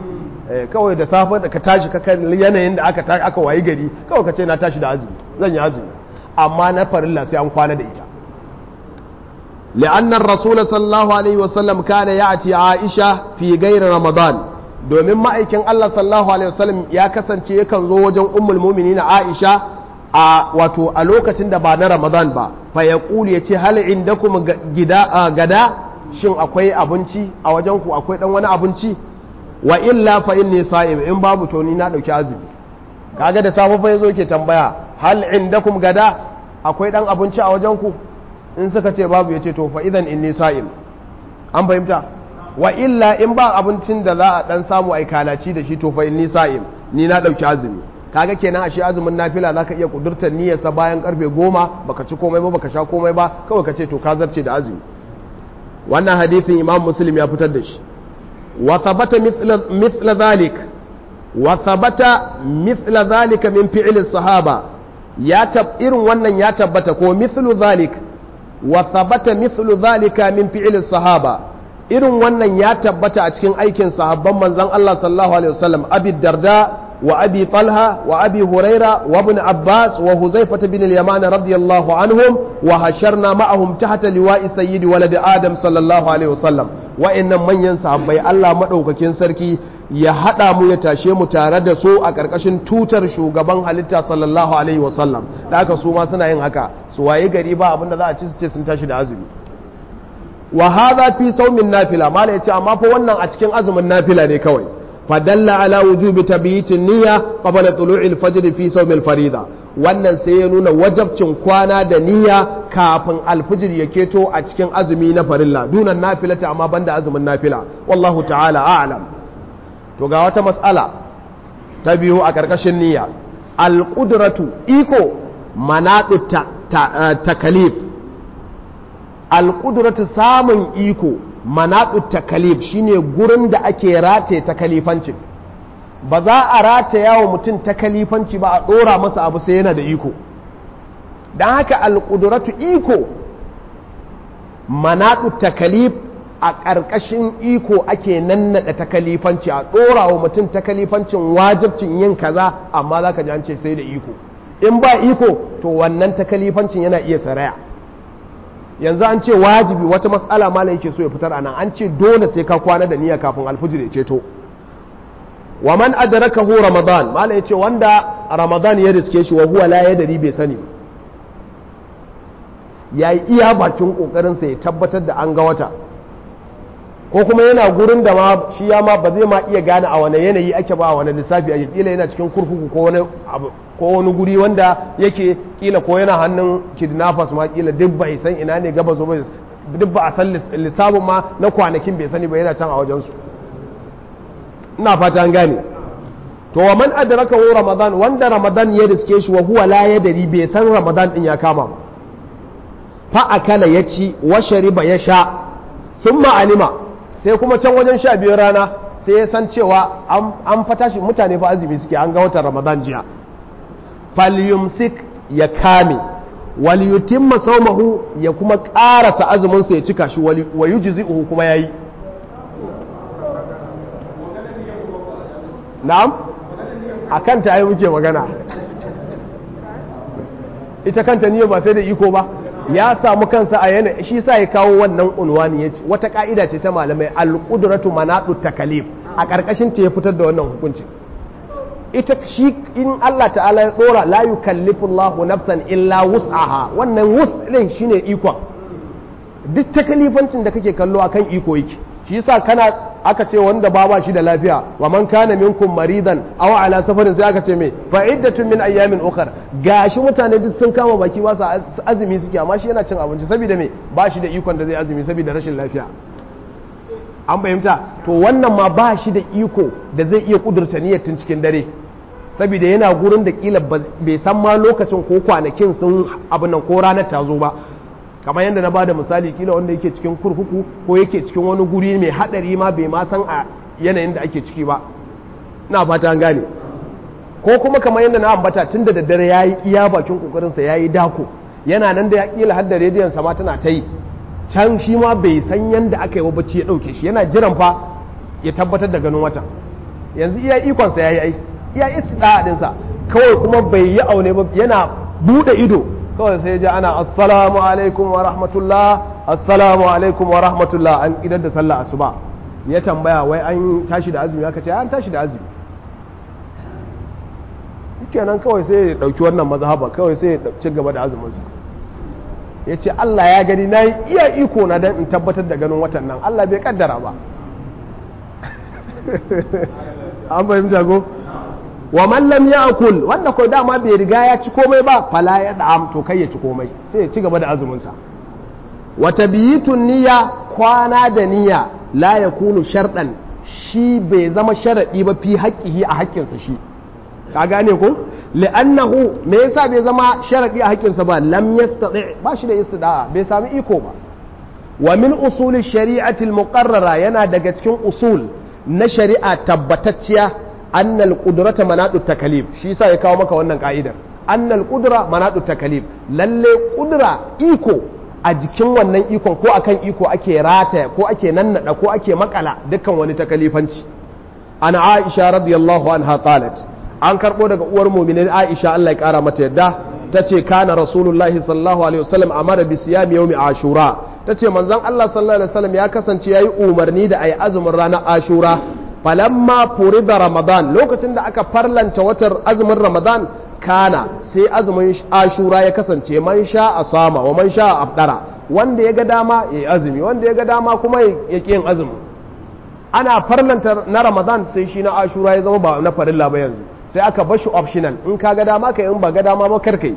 [SPEAKER 1] kawai da safe da ka tashi ka kan yanayin da aka aka wayi gari kawai ka ce na tashi da azumi zan yi azumi amma na farilla sai an kwana da ita لأن الرسول صلى الله عليه وسلم كان يأتي عائشة في غير رمضان domin ma'aikin Allah sallallahu alaihi wasallam ya kasance yakan zo wajen ummul mu'minin Aisha a wato a lokacin da ba na Ramadan ba fa yaqulu yace hal indakum gida gada shin akwai abinci a wajen ku akwai dan wani abinci wa illa fa inni sa'im in babu to ni na dauki azumi kaga da safe fa yazo yake tambaya hal indakum gada akwai dan abinci a wajen ku in suka ce babu yace to fa idan inni sa'im an fahimta wa illa in ba abincin da za a dan samu ai kalaci da shi to fa inni sa'im ni na dauki azumi kaga kenan ashe azumin nafila zaka iya kudurtar niyyarsa bayan karfe goma baka ci komai ba baka sha komai ba kawai ka ce to ka zarce da azumi wannan hadithin imam muslim ya fitar da shi wa thabata mithla dhalik wa thabata mithla dhalika min fi'li sahaba ya tab irin wannan ya tabbata ko mithlu dhalik wa thabata mithlu dhalika min fi'li sahaba irin wannan ya tabbata a cikin aikin sahabban manzon Allah sallallahu alaihi wasallam abi darda وأبي طلحة وأبي هريرة وابن عباس وهزيفة بن اليمان رضي الله عنهم وهشرنا معهم تحت لواء سيد ولد آدم صلى الله عليه وسلم وإن من ينسى بي الله مدعوك كنسركي ya haɗa mu ya tashe mu tare da su a ƙarƙashin tutar shugaban halitta sallallahu alaihi wasallam da aka su ma suna yin haka su waye gari ba abin da za a ci su ce sun tashi da azumi wa hadha fi saumin nafila mala yace amma fa wannan a cikin azumin nafila ne kawai فدل على وجوب تبييت النية قبل طلوع الفجر في صوم الفريضة wannan sai ya nuna wajabcin kwana da niyya kafin alfijir ya keto a cikin azumi na farilla dunan nafilata amma banda azumin nafila wallahu ta'ala a'lam to ga wata mas'ala ta biyu a ƙarƙashin niyya alƙudratu iko manaɗu takalif alƙudratu samun iko manaɗu takalif shine gurin da ake rataye takalifancin ba za a rataya wa mutum takalifanci ba a ɗora masa abu sai yana da iko don haka alƙuduratu iko manaɗu takalif a ƙarƙashin iko ake nannaɗa takalifanci a ɗora wa mutum takalifancin wajibcin yin kaza amma za ka ji an ce sai da iko in ba iko to wannan takalifancin yana iya saraya yanzu an ce wajibi wata matsala mala yake so ya fitar a nan an ce dole sai ka kwana da niyya kafin alfijir ya ceto wa man adrakahu ramadan mala yace wanda ramadan ya riske shi wa huwa la yadri bai sani yayi iya bakin kokarin sa ya tabbatar da an ga wata ko kuma yana gurin da ma shi ya ma ba zai ma iya gane a wani yanayi ake ba a wani lissafi a kila yana cikin kurkuku ko wani abu ko wani guri wanda yake kila ko yana hannun kidnappers ma kila duk bai san ina ne gaba zo bai duk ba a san lissafin ma na kwanakin bai sani ba yana can a wajensu ina fata an gane to wa man adraka hu ramadan wanda ramadan ya riske shi wa huwa la yadri bai san ramadan din ya kama ba fa akala ya ci wa shariba ya sha thumma alima sai kuma can wajen sha biyar rana sai ya san cewa an fata shi mutane fa azumi suke an ga watan ramadan jiya falyumsik ya kame waliyutimma saumahu ya kuma ƙarasa azuminsa ya cika shi wa yujzi'uhu kuma yayi na'am akan ta yi muke magana ita kanta niyya ba sai da iko ba ya samu kansa a yana shi sa ya kawo wannan unwani ya ce wata ka'ida ce ta malamai al-qudratu manatu takalif a ƙarƙashin ta ya fitar da wannan hukuncin ita shi in Allah ta'ala ya dora la yukallifu Allahu nafsan illa wus'aha wannan wus din shine ikon duk takalifancin da kake kallo akan iko yake shi yasa kana aka ce wanda ba ba shi da lafiya wa man kana minkum maridan aw ala safarin sai aka ce me fa iddatun min ayyamin ukhra gashi mutane duk sun kama baki ba su azumi suke amma shi yana cin abinci saboda me ba shi da ikon da zai azumi saboda rashin lafiya an fahimta to wannan ma ba shi da iko da zai iya kudurta niyyar tun cikin dare saboda yana gurin da kila bai san ma lokacin ko kwanakin sun abin nan ko ranar ta zo ba kamar yadda na bada misali kila wanda yake cikin kurkuku ko yake cikin wani guri mai hadari ma bai ma san a yanayin da ake ciki ba na fata an gane ko kuma kamar yadda na ambata tun da daddare ya yi iya bakin kokarinsa ya yi dako yana nan da ya kila har da rediyon sama tana ta yi can shi ma bai san yadda aka yi wa bacci ya ɗauke shi yana jiran fa ya tabbatar da ganin wata yanzu iya ikonsa ya yi ai iya istida'a dinsa kawai kuma bai yi aune ba yana bude ido kawai sai ji ana assalamu alaikum wa rahmatullah assalamu alaikum wa rahmatullah an idan da sallah asuba ya tambaya wai an tashi da azumi aka ce an tashi da azumi kenan kawai sai ya dauki wannan mazhaba kawai sai ya ci gaba da azuminsa ya ce Allah ya gani na yi iya iko na don in tabbatar da ganin watan nan Allah bai kaddara ba an fahimta ko wa mallam ya akul wanda ko dama bai riga ya ci komai ba fala ya da'am to kai ya ci komai sai ya ci gaba da azuminsa wa tabiyitun niyya kwana da niyya la yakunu sharɗan shi bai zama sharaɗi ba fi haƙƙihi a haƙƙinsa shi ka gane ko li'annahu me yasa bai zama sharadi a haƙƙinsa ba lam yastati ba shi da istida'a bai sami iko ba wa min usuli shari'ati al-muqarrara yana daga cikin usul na shari'a tabbatacciya annal qudrata manatu takalif shi yasa ya kawo maka wannan ka'idar annal qudra manatu takalif lalle qudra iko a jikin wannan ikon ko akan iko ake rataya ko ake nannada ko ake makala dukkan wani takalifanci ana aisha radiyallahu anha qalat an karɓo daga uwar muminin aisha Allah ya ƙara mata yadda ta ce kana rasulullahi sallallahu alaihi wasallam amara bi siyami yawmi ashura ta ce manzon Allah sallallahu alaihi wasallam ya kasance yayi umarni da ayi azumin ranar ashura falamma furida ramadan lokacin da aka farlanta watar azumin ramadan kana sai azumin ashura ya kasance man sha a sama wa man sha a afdara wanda ya ga dama ya yi azumi wanda ya ga dama kuma ya ƙi yin azumi ana farlanta na ramadan sai shi na ashura ya zama ba na farilla ba yanzu sai aka bashi optional in ka ga dama ka in ba ga dama ba karkai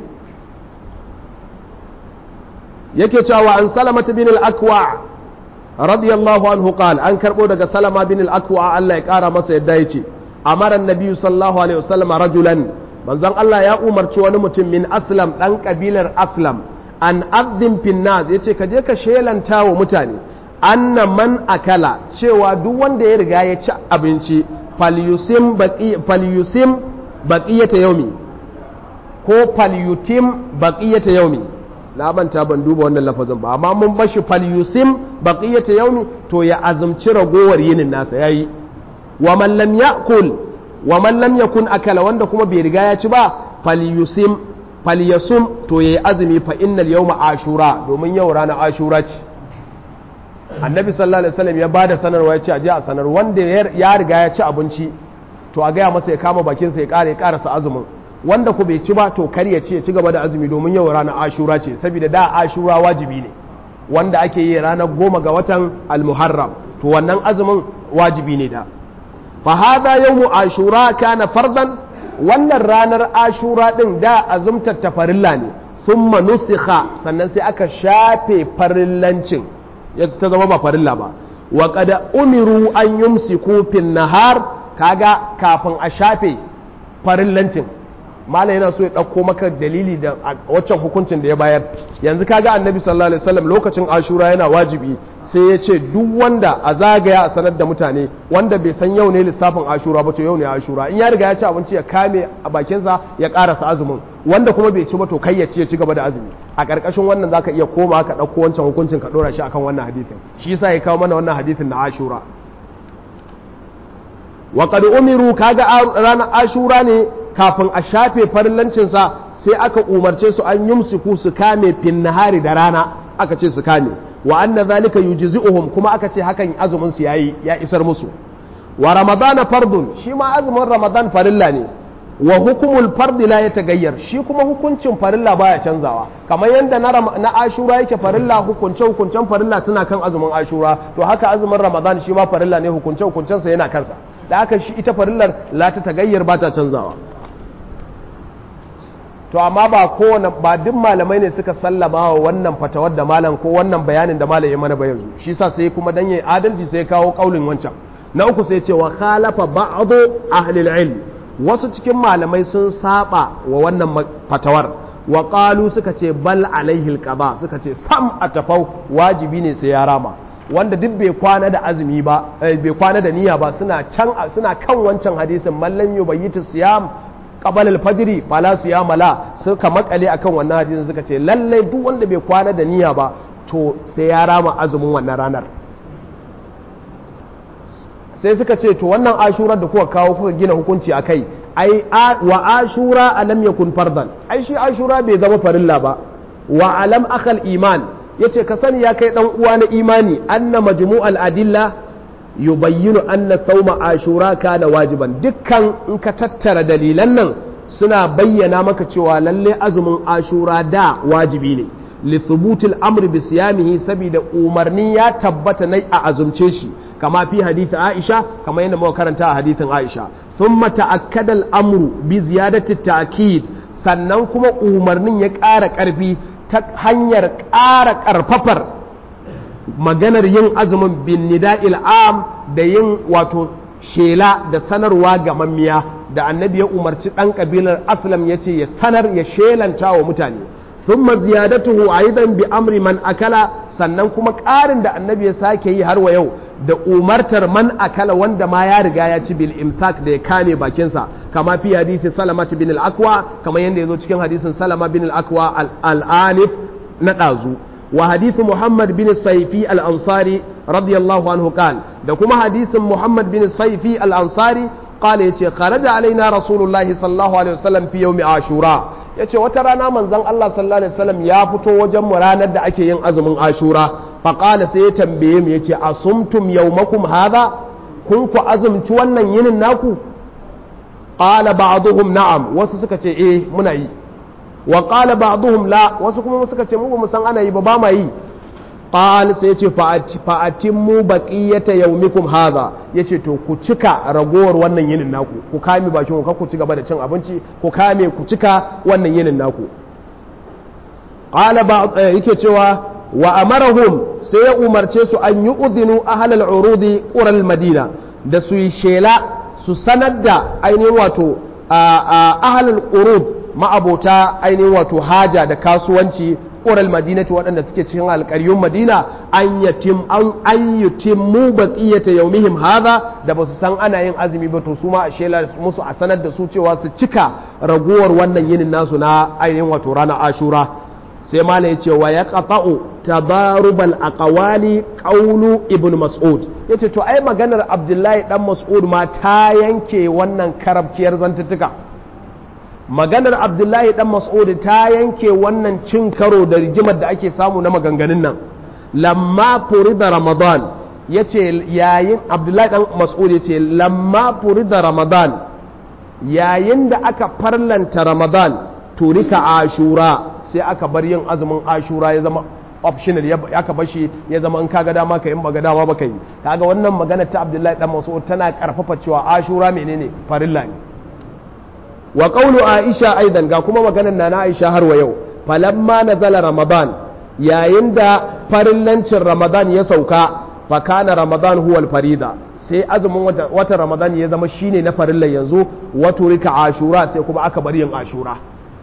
[SPEAKER 1] yake cewa an salamata bin al-akwa radiyallahu anhu qal an karbo daga salama bin al-akwa Allah ya kara masa yadda yace amara annabi sallallahu alaihi wasallam rajulan manzon Allah ya umarci wani mutum min aslam dan kabilar aslam an azim fin nas yace ka je ka shelanta wa mutane anna man akala cewa duk wanda ya riga ya ci abinci falyusim baqi falyusim baqiyata yaumi ko falyutim baqiyata yaumi na manta ban duba wannan lafazin ba amma mun bashi falyusim baqiyata yaumi to ya azumci ragowar yinin nasa yayi wa man lam yakul wa man lam yakun akala wanda kuma bai riga ya ci ba falyusim falyasum to yayi azumi fa innal yawma ashura domin yau ranar ashura ce annabi sallallahu alaihi wasallam ya bada sanarwa ya ce aje a sanar wanda ya riga ya ci abinci to a gaya masa ya kama bakinsa ya kare ya karasa azumin wanda ku bai ci ba to kar ya ci ya ci gaba da azumi domin yau ranar ashura ce saboda da ashura wajibi ne wanda ake yi ranar goma ga watan almuharram to wannan azumin wajibi ne da fa hada yawmu ashura kana fardan wannan ranar ashura din da azumtar ta farilla ne thumma nusikha sannan sai aka shafe farillancin ya ta zama ba farilla ba wa qad umiru an yumsiku fin nahar kaga kafin a shafe farillancin malam yana so ya ɗauko maka dalili da waccan hukuncin da ya bayar yanzu kaga annabi sallallahu alaihi wasallam lokacin ashura yana wajibi sai ya ce duk wanda a zagaya a sanar da mutane wanda bai san yau ne lissafin ashura ba to yau ne ashura in ya riga ya ci abinci ya kame a bakinsa ya karasa azumin wanda kuma bai ci ba to kai ya ci ya ci gaba da azumi a ƙarƙashin wannan zaka iya koma ka ɗauko wancan hukuncin ka ɗora shi akan wannan hadisin shi yasa ya kawo mana wannan hadisin na ashura wa qad umiru kaga ranar ashura ne kafin a shafe farillancinsa sai aka umarce su an yumsiku su kame fin nahari da rana aka ce su kame wa anna zalika yujzi'uhum kuma aka ce hakan azumin su yayi ya isar musu wa ramadana fardun shi ma azumin ramadan farilla ne wa hukumul fardi la yatagayyar shi kuma hukuncin farilla baya canzawa kamar yadda na ashura yake farilla hukunce hukuncen farilla suna kan azumin ashura to haka azumin ramadan shi ma farilla ne hukunce hukuncensa yana kansa da haka shi ita farillar la ta tagayyar ba ta canzawa to amma ba kowane ba duk malamai ne suka sallama wa wannan fatawar da malam ko wannan bayanin da malam ya mana ba yanzu shi sa sai kuma dan yayi adalci sai kawo kaulin wancan na uku sai ce wa khalafa ba'd ahli ilm wasu cikin malamai sun saba wa wannan fatawar wa qalu suka ce bal alaihi alqada suka ce sam a tafau wajibi ne sai ya rama wanda duk bai kwana da azumi ba bai kwana da niyya ba suna can suna kan wancan hadisin mallam yubayyitu siyam qabal al-fajr fala siyama la suka makale akan wannan hadisin suka ce lalle duk wanda bai kwana da niyya ba to sai ya rama azumin wannan ranar sai suka ce to wannan ashura da kuka kawo kuka gina hukunci akai ai wa ashura alam yakun fardan ai shi ashura bai zama farilla ba wa alam akal iman yace ka sani ya kai dan uwa na imani anna majmu'al adilla yubayyinu anna sauma ashura kana wajiban dukkan in ka tattara dalilan nan suna bayyana maka cewa lalle azumin ashura da wajibi ne li thubutil amri bi siyamihi saboda umarni ya tabbata nai a azumce shi kama fi hadith Aisha kama yadda muka karanta a hadithin Aisha thumma ta'akkada al-amru bi ziyadati ta'kid sannan kuma umarnin ya ƙara ƙarfi ta hanyar ƙara ƙarfafar maganar yin azumin bin nida'il am da yin wato shela da sanarwa ga mammiya da annabi ya umarci ɗan ƙabilar aslam ya ce ya sanar ya shelanta wa mutane sun ziyadatuhu aidan bi amri man akala sannan kuma ƙarin da annabi ya sake yi har wa yau da umartar man akala wanda ma ya riga ya ci bil imsak da ya kame bakinsa kama fi hadisi salama bin al-akwa kama yadda ya zo cikin hadisin salama bin al-akwa al-anif na ɗazu wa hadisi muhammad bin saifi al-ansari radiyallahu anhu qal da kuma hadisin muhammad bin saifi al-ansari qala yace kharaja alaina rasulullahi sallallahu alaihi wasallam fi yawmi ashura yace wata rana manzon Allah sallallahu alaihi wasallam ya fito wajen mu ranar da ake yin azumin ashura faƙala sai ya tambaye mu ya ce a sumtum yaumakum haza kun ku azumci wannan yinin naku ƙala ba'duhum na'am wasu suka ce eh muna yi wa ƙala ba'duhum la wasu kuma suka ce mu ba mu san ana yi ba ba ma yi qal sai ya ce fa'atimmu baqiyata yaumikum haza yace to ku cika ragowar wannan yinin naku ku kame bakin ku ku ci gaba da cin abinci ku kame ku cika wannan yinin naku qala ba yake cewa wa amarahum sai ya umarce su an yi udinu ahalal urudi ƙural madina da su yi shela su sanar da ainihin wato ahalal urud ma'abota ainihin wato haja da kasuwanci ƙural madinati waɗanda suke cikin alƙaryun madina an yatim an yutimmu baqiyata yawmihim hadha da ba su san ana yin azumi ba to su ma a shela musu a sanar da su cewa su cika raguwar wannan yinin nasu na ainihin wato ranar ashura sai mala ya ce wa ya ƙafa'u tabarubal aqwali qawlu ibn mas'ud yace to ai maganar abdullahi dan mas'ud ma ta yanke wannan karabkiyar zantuttuka maganar abdullahi dan mas'ud ta yanke wannan cin karo da rigimar da ake samu na maganganun nan lamma furida ramadan yace yayin abdullahi dan mas'ud yace lamma furida ramadan yayin da aka farlanta ramadan turika ashura sai aka bar yin azumin ashura ya zama optional aka bar shi ya zama in kaga dama ka in baga dama baka yi kaga wannan magana ta Abdullahi dan Mas'ud tana karfafa cewa ashura menene farilla ne wa qawlu Aisha aidan ga kuma maganar nana Aisha har wa yau falamma nazala ramadan yayin da farillancin ramadan ya sauka fa kana ramadan huwa farida sai azumin wata ramadan ya zama shine na farilla yanzu wato rika ashura sai kuma aka bar yin ashura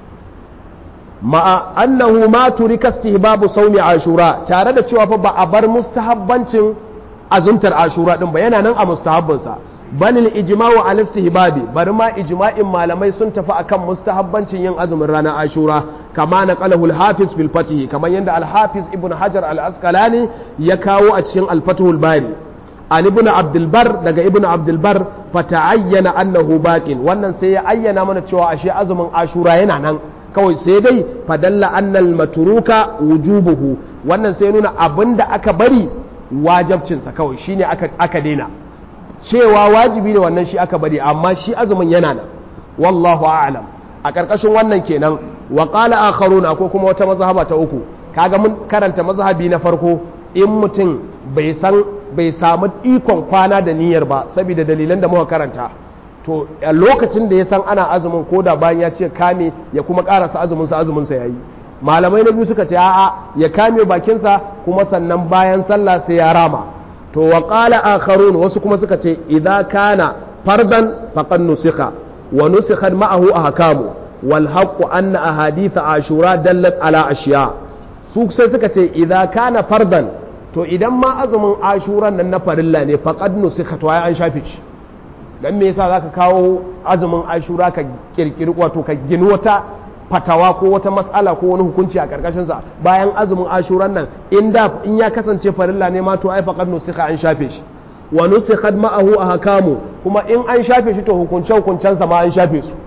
[SPEAKER 1] ma'a annahu ma turika istihbabu sawmi ashura tare da cewa fa ba a bar mustahabbancin azumtar ashura din ba yana nan a mustahabbin sa balil ijma'u al istihbabi bari ma ijma'in malamai sun tafi akan mustahabbancin yin azumin ranar ashura kama na qalahu al hafiz bil fatih kamar yanda al hafiz ibn hajar al asqalani ya kawo a cikin al fathul bari an ibn abdul bar daga ibn abdul bar fata'ayyana annahu baqin wannan sai ya ayyana mana cewa ashe azumin ashura yana nan kawai sai dai fadalla annal maturuka wujubuhu wannan sai nuna abinda aka bari wajabcinsa kawai shine aka aka daina cewa wajibi ne wannan shi aka bari amma shi azumin yana nan wallahu a'lam a karkashin wannan kenan wa qala akharuna ko kuma wata mazhaba ta uku kaga mun karanta mazhabi na farko in mutum bai san bai samu ikon kwana da niyyar ba saboda dalilan da muka karanta to a lokacin da ya san ana azumin ko da bayan ya ce kame ya kuma karasa azuminsa azuminsa ya yi malamai na biyu suka ce a'a ya kame bakinsa kuma sannan bayan sallah sai ya rama to wa qala akharun wasu kuma suka ce idza kana fardan faqad nusikha wa nusikha ma'ahu ahkamu wal haqqu anna ahadith ashura dallat ala ashiya su sai suka ce idza kana fardan to idan ma azumin ashuran nan na farilla ne faqad nusikha to ai an shafe shi dan me yasa zaka kawo azumin ashura ka kirkiri wato ka gini wata fatawa ko wata matsala ko wani hukunci a karkashin sa bayan azumin ashuran nan in da in ya kasance farilla ne ma to ai faqad nusika an shafe shi wa nusikhat ma'ahu ahkamu kuma in an shafe shi to hukunce hukuncen sa ma an shafe su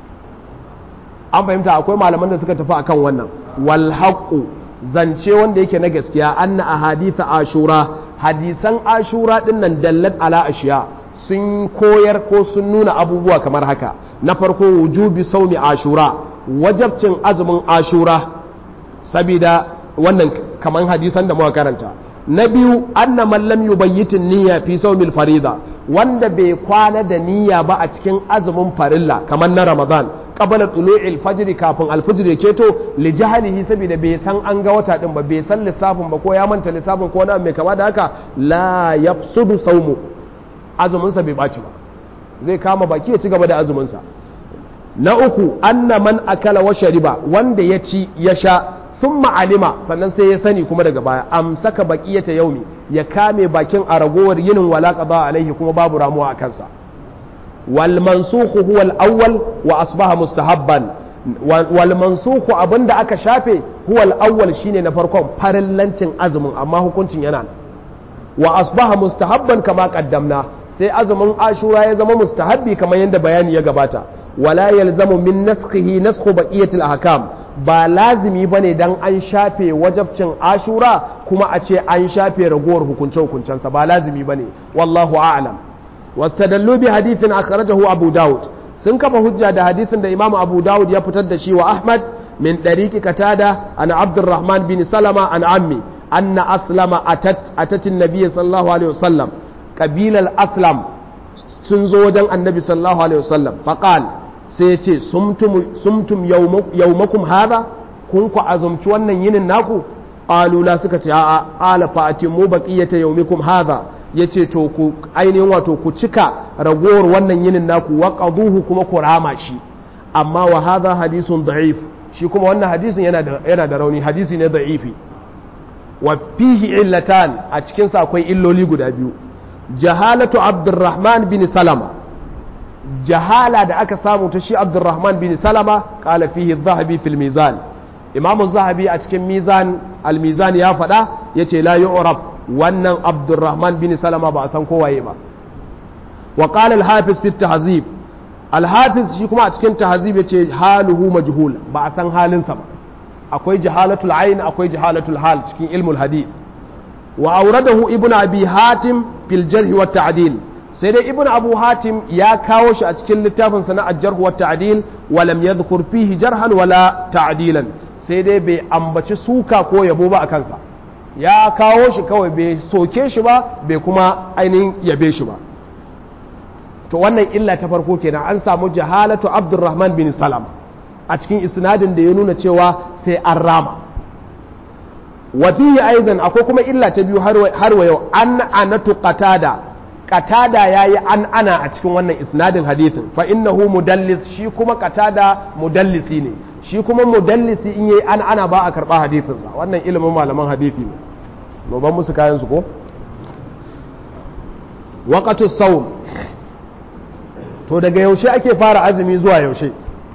[SPEAKER 1] an fahimta akwai malaman da suka tafi akan wannan wal haqqu zance wanda yake na gaskiya anna ahadith ashura hadisan ashura din nan dallat ala ashiya sun koyar ko sun nuna abubuwa kamar haka na farko wujubi saumi ashura wajabcin azumin ashura sabida wannan kamar hadisan da muka karanta na biyu anna man lam yubayyitin niyya fi sawmil farida wanda bai kwana da niyya ba a cikin azumin farilla kamar na ramadan qabala tulu'il fajr kafin alfajr keto li jahalihi saboda bai san an ga wata din ba bai san lissafin ba ko ya manta lissafin ko na mai kama da haka la yafsudu sawmu azumin sa bai baci ba zai kama baki ya ci gaba da azumin sa na uku anna man akala wa shariba wanda ya ci ya sha sun ma'alima sannan sai ya sani kuma daga baya amsaka baqiyata yaumi ya kame bakin a ragowar yinin wala qada alaihi kuma babu ramuwa a kansa wal mansukhu huwa al awwal wa asbaha mustahabban wal mansukhu abinda aka shafe huwa al awwal shine na farkon farillancin azumin amma hukuncin yana wa asbaha mustahabban kama qaddamna sai azumin ashura ya zama mustahabbi kamar yadda bayani ya gabata wala yalzamu min naskhihi naskhu baqiyatil ahkam ba lazimi bane dan an shafe wajabcin ashura kuma a ce an shafe ragowar hukunce hukuncensa ba lazimi bane wallahu a'lam wastadallu bi hadithin akhrajahu abu daud sun kafa hujja da hadithin da imamu abu daud ya fitar da shi wa ahmad min dariqi katada an abdurrahman bin salama an ammi anna aslama atat atatin nabiy sallallahu alaihi wasallam qabilal aslam sun zo wajen annabi sallallahu alaihi wasallam faqal sai ce sumtum yaumakum hada kun ku azumci wannan yinin naku alula suka ce a'a ala fa atimmu baqiyata yaumikum hada yace to ku ainihin wato ku cika ragowar wannan yinin naku wa qaduhu kuma ku rama shi amma wa hadha hadithun da'if shi kuma wannan hadisin yana da yana da rauni hadisi ne da'ifi wa fihi illatan a cikin sa akwai illoli guda biyu jahalatu abdurrahman bin salama jahala da aka samu ta shi abdurrahman bin salama kala fihi zahabi fil mizan imamu zahabi a cikin mizan al-mizan ya faɗa ya ce la yu'rab wannan abdurrahman bin salama ba a san kowaye ba wa qala al-hafiz fi tahzib al-hafiz shi kuma a cikin tahzib ya ce haluhu majhul ba a san halinsa ba akwai jahalatul ayn akwai jahalatul hal cikin ilmul hadith wa auradahu ibnu abi hatim fil jarh wa ta'dil sai dai ibn abu hatim ya kawo shi a cikin littafin sana a jarhu wa ta'dil wa lam yadhkur fihi jarhan wala ta'dilan sai dai bai ambaci suka ko yabo ba a kansa ya kawo shi kawai bai soke shi ba bai kuma ainihin yabe shi ba to wannan illa ta farko kenan an samu jahalatu abdurrahman bin salam a cikin isnadin da ya nuna cewa sai an rama wa fihi aidan akwai kuma illa ta biyu har wa yau an anatu qatada qatada yayi an ana a cikin wannan isnadin hadithin fa innahu mudallis shi kuma qatada mudallisi ne shi kuma mudallisi in yayi an ana ba a karba hadithin sa wannan ilimin malaman hadithi ne no ban musu kayan su ko waqatu sawm to daga yaushe ake fara azumi zuwa yaushe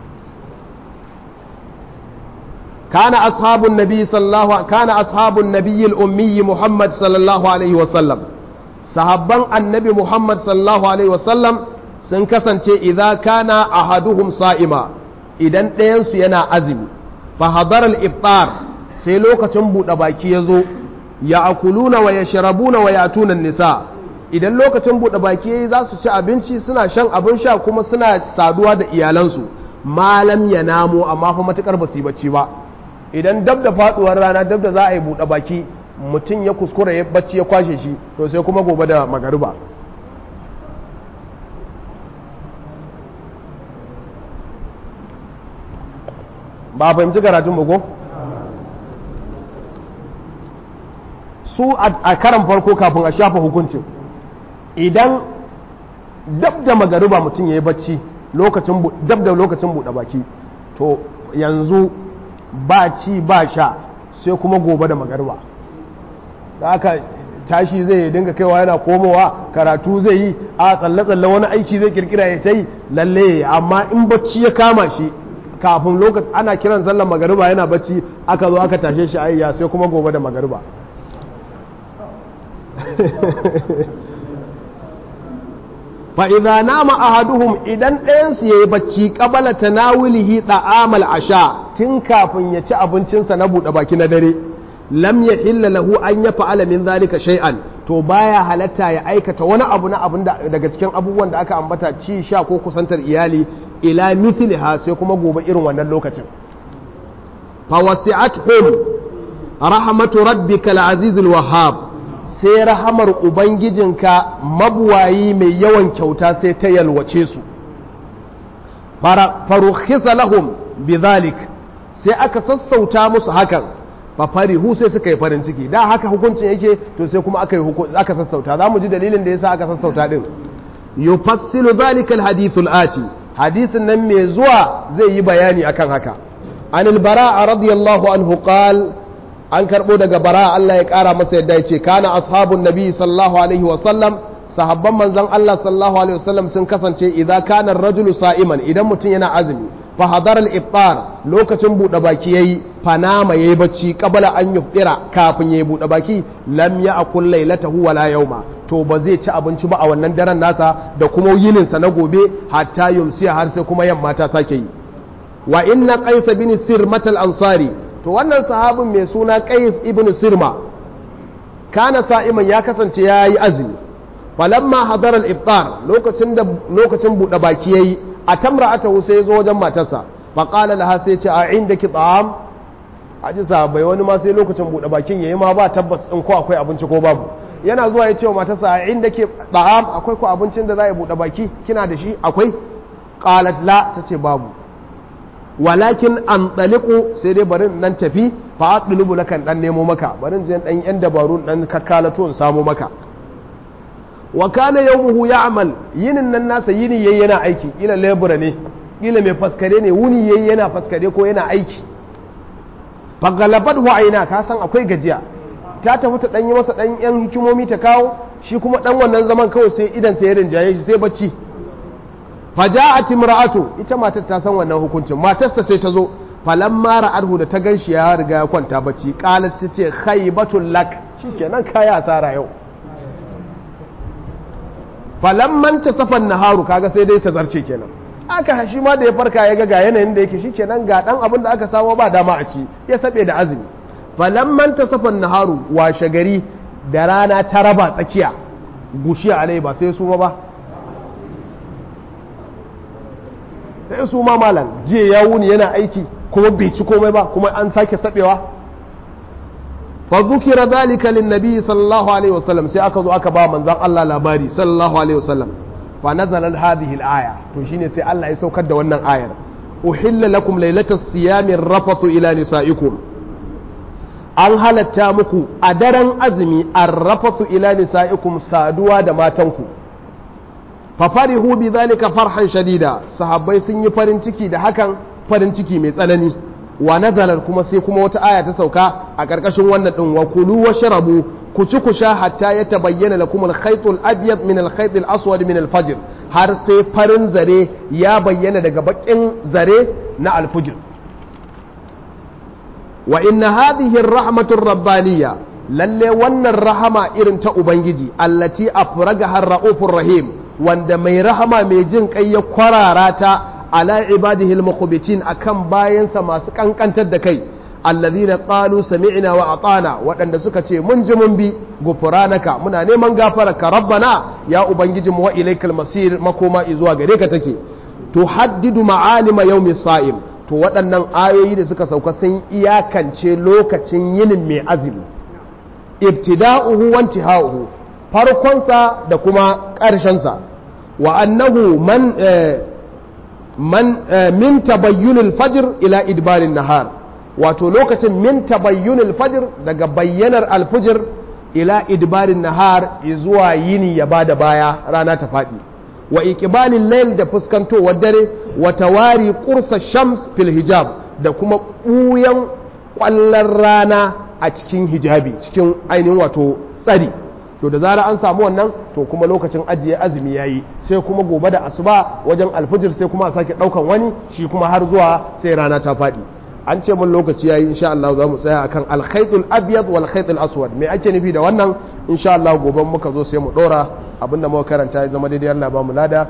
[SPEAKER 1] كان أصحاب النبي صلى الله كان أصحاب النبي الأمي محمد صلى الله عليه وسلم صحابان النبي محمد صلى الله عليه وسلم sun kasance idza kana ahaduhum sa'ima idan ɗayansu yana azumi fa hadara al-iftar sai lokacin buɗe baki ya zo ya akuluna wa yashrabuna wa yatuna nisa idan lokacin buɗe baki yayi za su ci abinci suna shan abin sha kuma suna saduwa da iyalansu malam ya namo amma fa matukar ba su yi bacci ba idan dab da faduwar rana dab da za a yi buɗe baki mutum ya kuskura ya bacci ya kwashe shi to sai kuma gobe da magariba ba fahimci karatun bugo su a karan farko kafin a shafa hukuncin idan dab da magariba mutum ya yi bacci dab da lokacin buɗe baki to yanzu ba ci ba sha sai kuma gobe da magarba da aka tashi zai dinga kaiwa yana komowa karatu zai yi a tsalle-tsalle wani aiki zai kirkira ya ta yi lalle amma in bacci ya kama shi kafin lokaci ana kiran sallar magariba yana bacci aka zo aka tashe shi ayya sai kuma gobe da magariba fa idza nama ahaduhum idan ɗayan su yayi bacci qabala tanawulihi ta'amal asha tun kafin ya ci abincinsa na buɗe baki na dare lam yahilla lahu an yaf'ala min zalika shay'an to baya halatta ya aikata wani abu na abun daga cikin abubuwan da aka ambata ci sha ko kusantar iyali ila mithliha sai kuma gobe irin wannan lokacin fa wasi'atuhum rahmatu rabbikal azizul wahhab sai rahamar ubangijinka mabuwayi mai yawan kyauta sai ta yalwace su farukhisa lahum bidhalik sai aka sassauta musu hakan fa farihu sai suka yi farin ciki da haka hukuncin yake to sai kuma aka yi aka sassauta zamu ji dalilin da yasa aka sassauta din yufassilu dhalika alhadith alati hadisin nan mai zuwa zai yi bayani akan haka anil bara radiyallahu anhu qala an karɓo daga bara Allah ya ƙara masa yadda ya ce kana ashabun nabi sallallahu alaihi wasallam sahabban manzon Allah sallallahu alaihi wasallam sun kasance idan kana rajulu sa'iman idan mutum yana azumi fa hadar al-iftar lokacin buɗe baki yayi fanama yayi bacci qabla an yuftira kafin yayi buɗe baki lam ya'kul laylatahu wala yawma to ba zai ci abinci ba a wannan daren nasa da kuma yinin sa na gobe hatta yumsiya har sai kuma yamma ta sake yi wa inna qais bin sirmat al-ansari to wannan sahabin mai suna qais ibn sirma kana sa'iman ya kasance yayi azumi falamma hadara al-iftar lokacin da lokacin bude baki yayi a tamra'atahu sai zo wajen matarsa fa qala laha sai ce a indaki ta'am aji sahabbai wani ma sai lokacin bude bakin yayi ma ba tabbas din ko akwai abinci ko babu yana zuwa ya ce wa matarsa a indaki ta'am akwai ko abincin da za a bude baki kina da shi akwai qalat la tace babu walakin an ɗaliku sai dai barin nan tafi fa ɗulubu lakan ɗan nemo maka barin je ɗan yan dabarun ɗan kakkalato in samu maka wa kana yawmuhu ya'mal yinin nan nasa yini yayi yana aiki kila lebura ne kila mai faskare ne wuni yayi yana faskare ko yana aiki fa galabathu aina ka san akwai gajiya ta tafi ta ɗan yi masa ɗan yan hikimomi ta kawo shi kuma ɗan wannan zaman kawai sai idan sai ya rinjaye shi sai bacci faja'at imra'atu ita matar ta san wannan hukuncin matarsa sai ta zo falamma ra'arhu da ta ganshi ya riga ya kwanta bacci qalat tace khaybatul lak shikenan kaya asara yau falamman tasafan naharu kaga sai dai ta zarce kenan aka shi ma da ya farka ya ga ga yanayin da yake shikenan ga dan abin da aka samu ba dama a ci ya sabe da azumi falamman tasafan naharu washe gari da rana ta raba tsakiya gushiya alai ba sai su ma ba sai su ma malam jiya ya wuni yana aiki kuma bai ci komai ba kuma an sake sabewa fa zukira zalika lin nabi sallallahu alaihi wasallam sai aka zo aka ba manzon Allah labari sallallahu alaihi wasallam fa nazala hadhihi al-aya to shine sai Allah ya saukar da wannan ayar uhilla lakum laylatas siyami rafathu ila nisaikum an halatta muku a daren azumi arrafathu ila nisaikum saduwa da matanku fafarihu bi zalika farhan shadida sahabbai sun yi farin ciki da hakan farin ciki mai tsanani wa nazalar kuma sai kuma wata aya ta sauka a ƙarƙashin wannan din wa kulu wa sharabu ku ci ku sha hatta ya tabayyana lakum al-khayt al-abyad min al-khayt al-aswad min al-fajr har sai farin zare ya bayyana daga bakin zare na al-fajr wa inna hadhihi ar-rahmatu ar-rabbaniyya lalle wannan rahama irin ta ubangiji allati afragaha ar-raufur rahim wanda mai rahama mai jin kai ya kwarara ta ala ibadihi al-mukhbitin akan bayansa masu kankantar da kai alladhina qalu sami'na wa atana waɗanda suka ce mun ji mun bi gufranaka muna neman gafararka rabbana ya ubangijinmu wa ilaikal masir makoma zuwa gare ka take tuhaddidu ma'alima yawmi sa'im to waɗannan ayoyi da suka sauka sun iyakance lokacin yinin mai azumi ibtida'uhu wa intiha'uhu farkonsa da kuma ƙarshensa wa annahu man man min tabayyunil fajr ila idbarin nahar wato lokacin min tabayyunil fajr daga bayyanar alfujir ila idbarin nahar zuwa yini ya bada baya rana ta faɗi wa iqbalil layl da fuskantowar dare wa tawari qursa shams fil hijab da kuma ɓuyan ƙwallon rana a cikin hijabi cikin ainihin wato tsari to da zara an samu wannan to kuma lokacin ajiye azumi yayi sai kuma gobe da asuba wajen alfijir sai kuma a sake daukan wani shi kuma har zuwa sai rana ta faɗi an ce mun lokaci yayi insha Allah za mu tsaya akan al-khaytul abyad wal khaytul aswad me ake nufi da wannan insha Allah gobe muka zo sai mu dora abinda muka karanta ya zama daidai Allah ba mu lada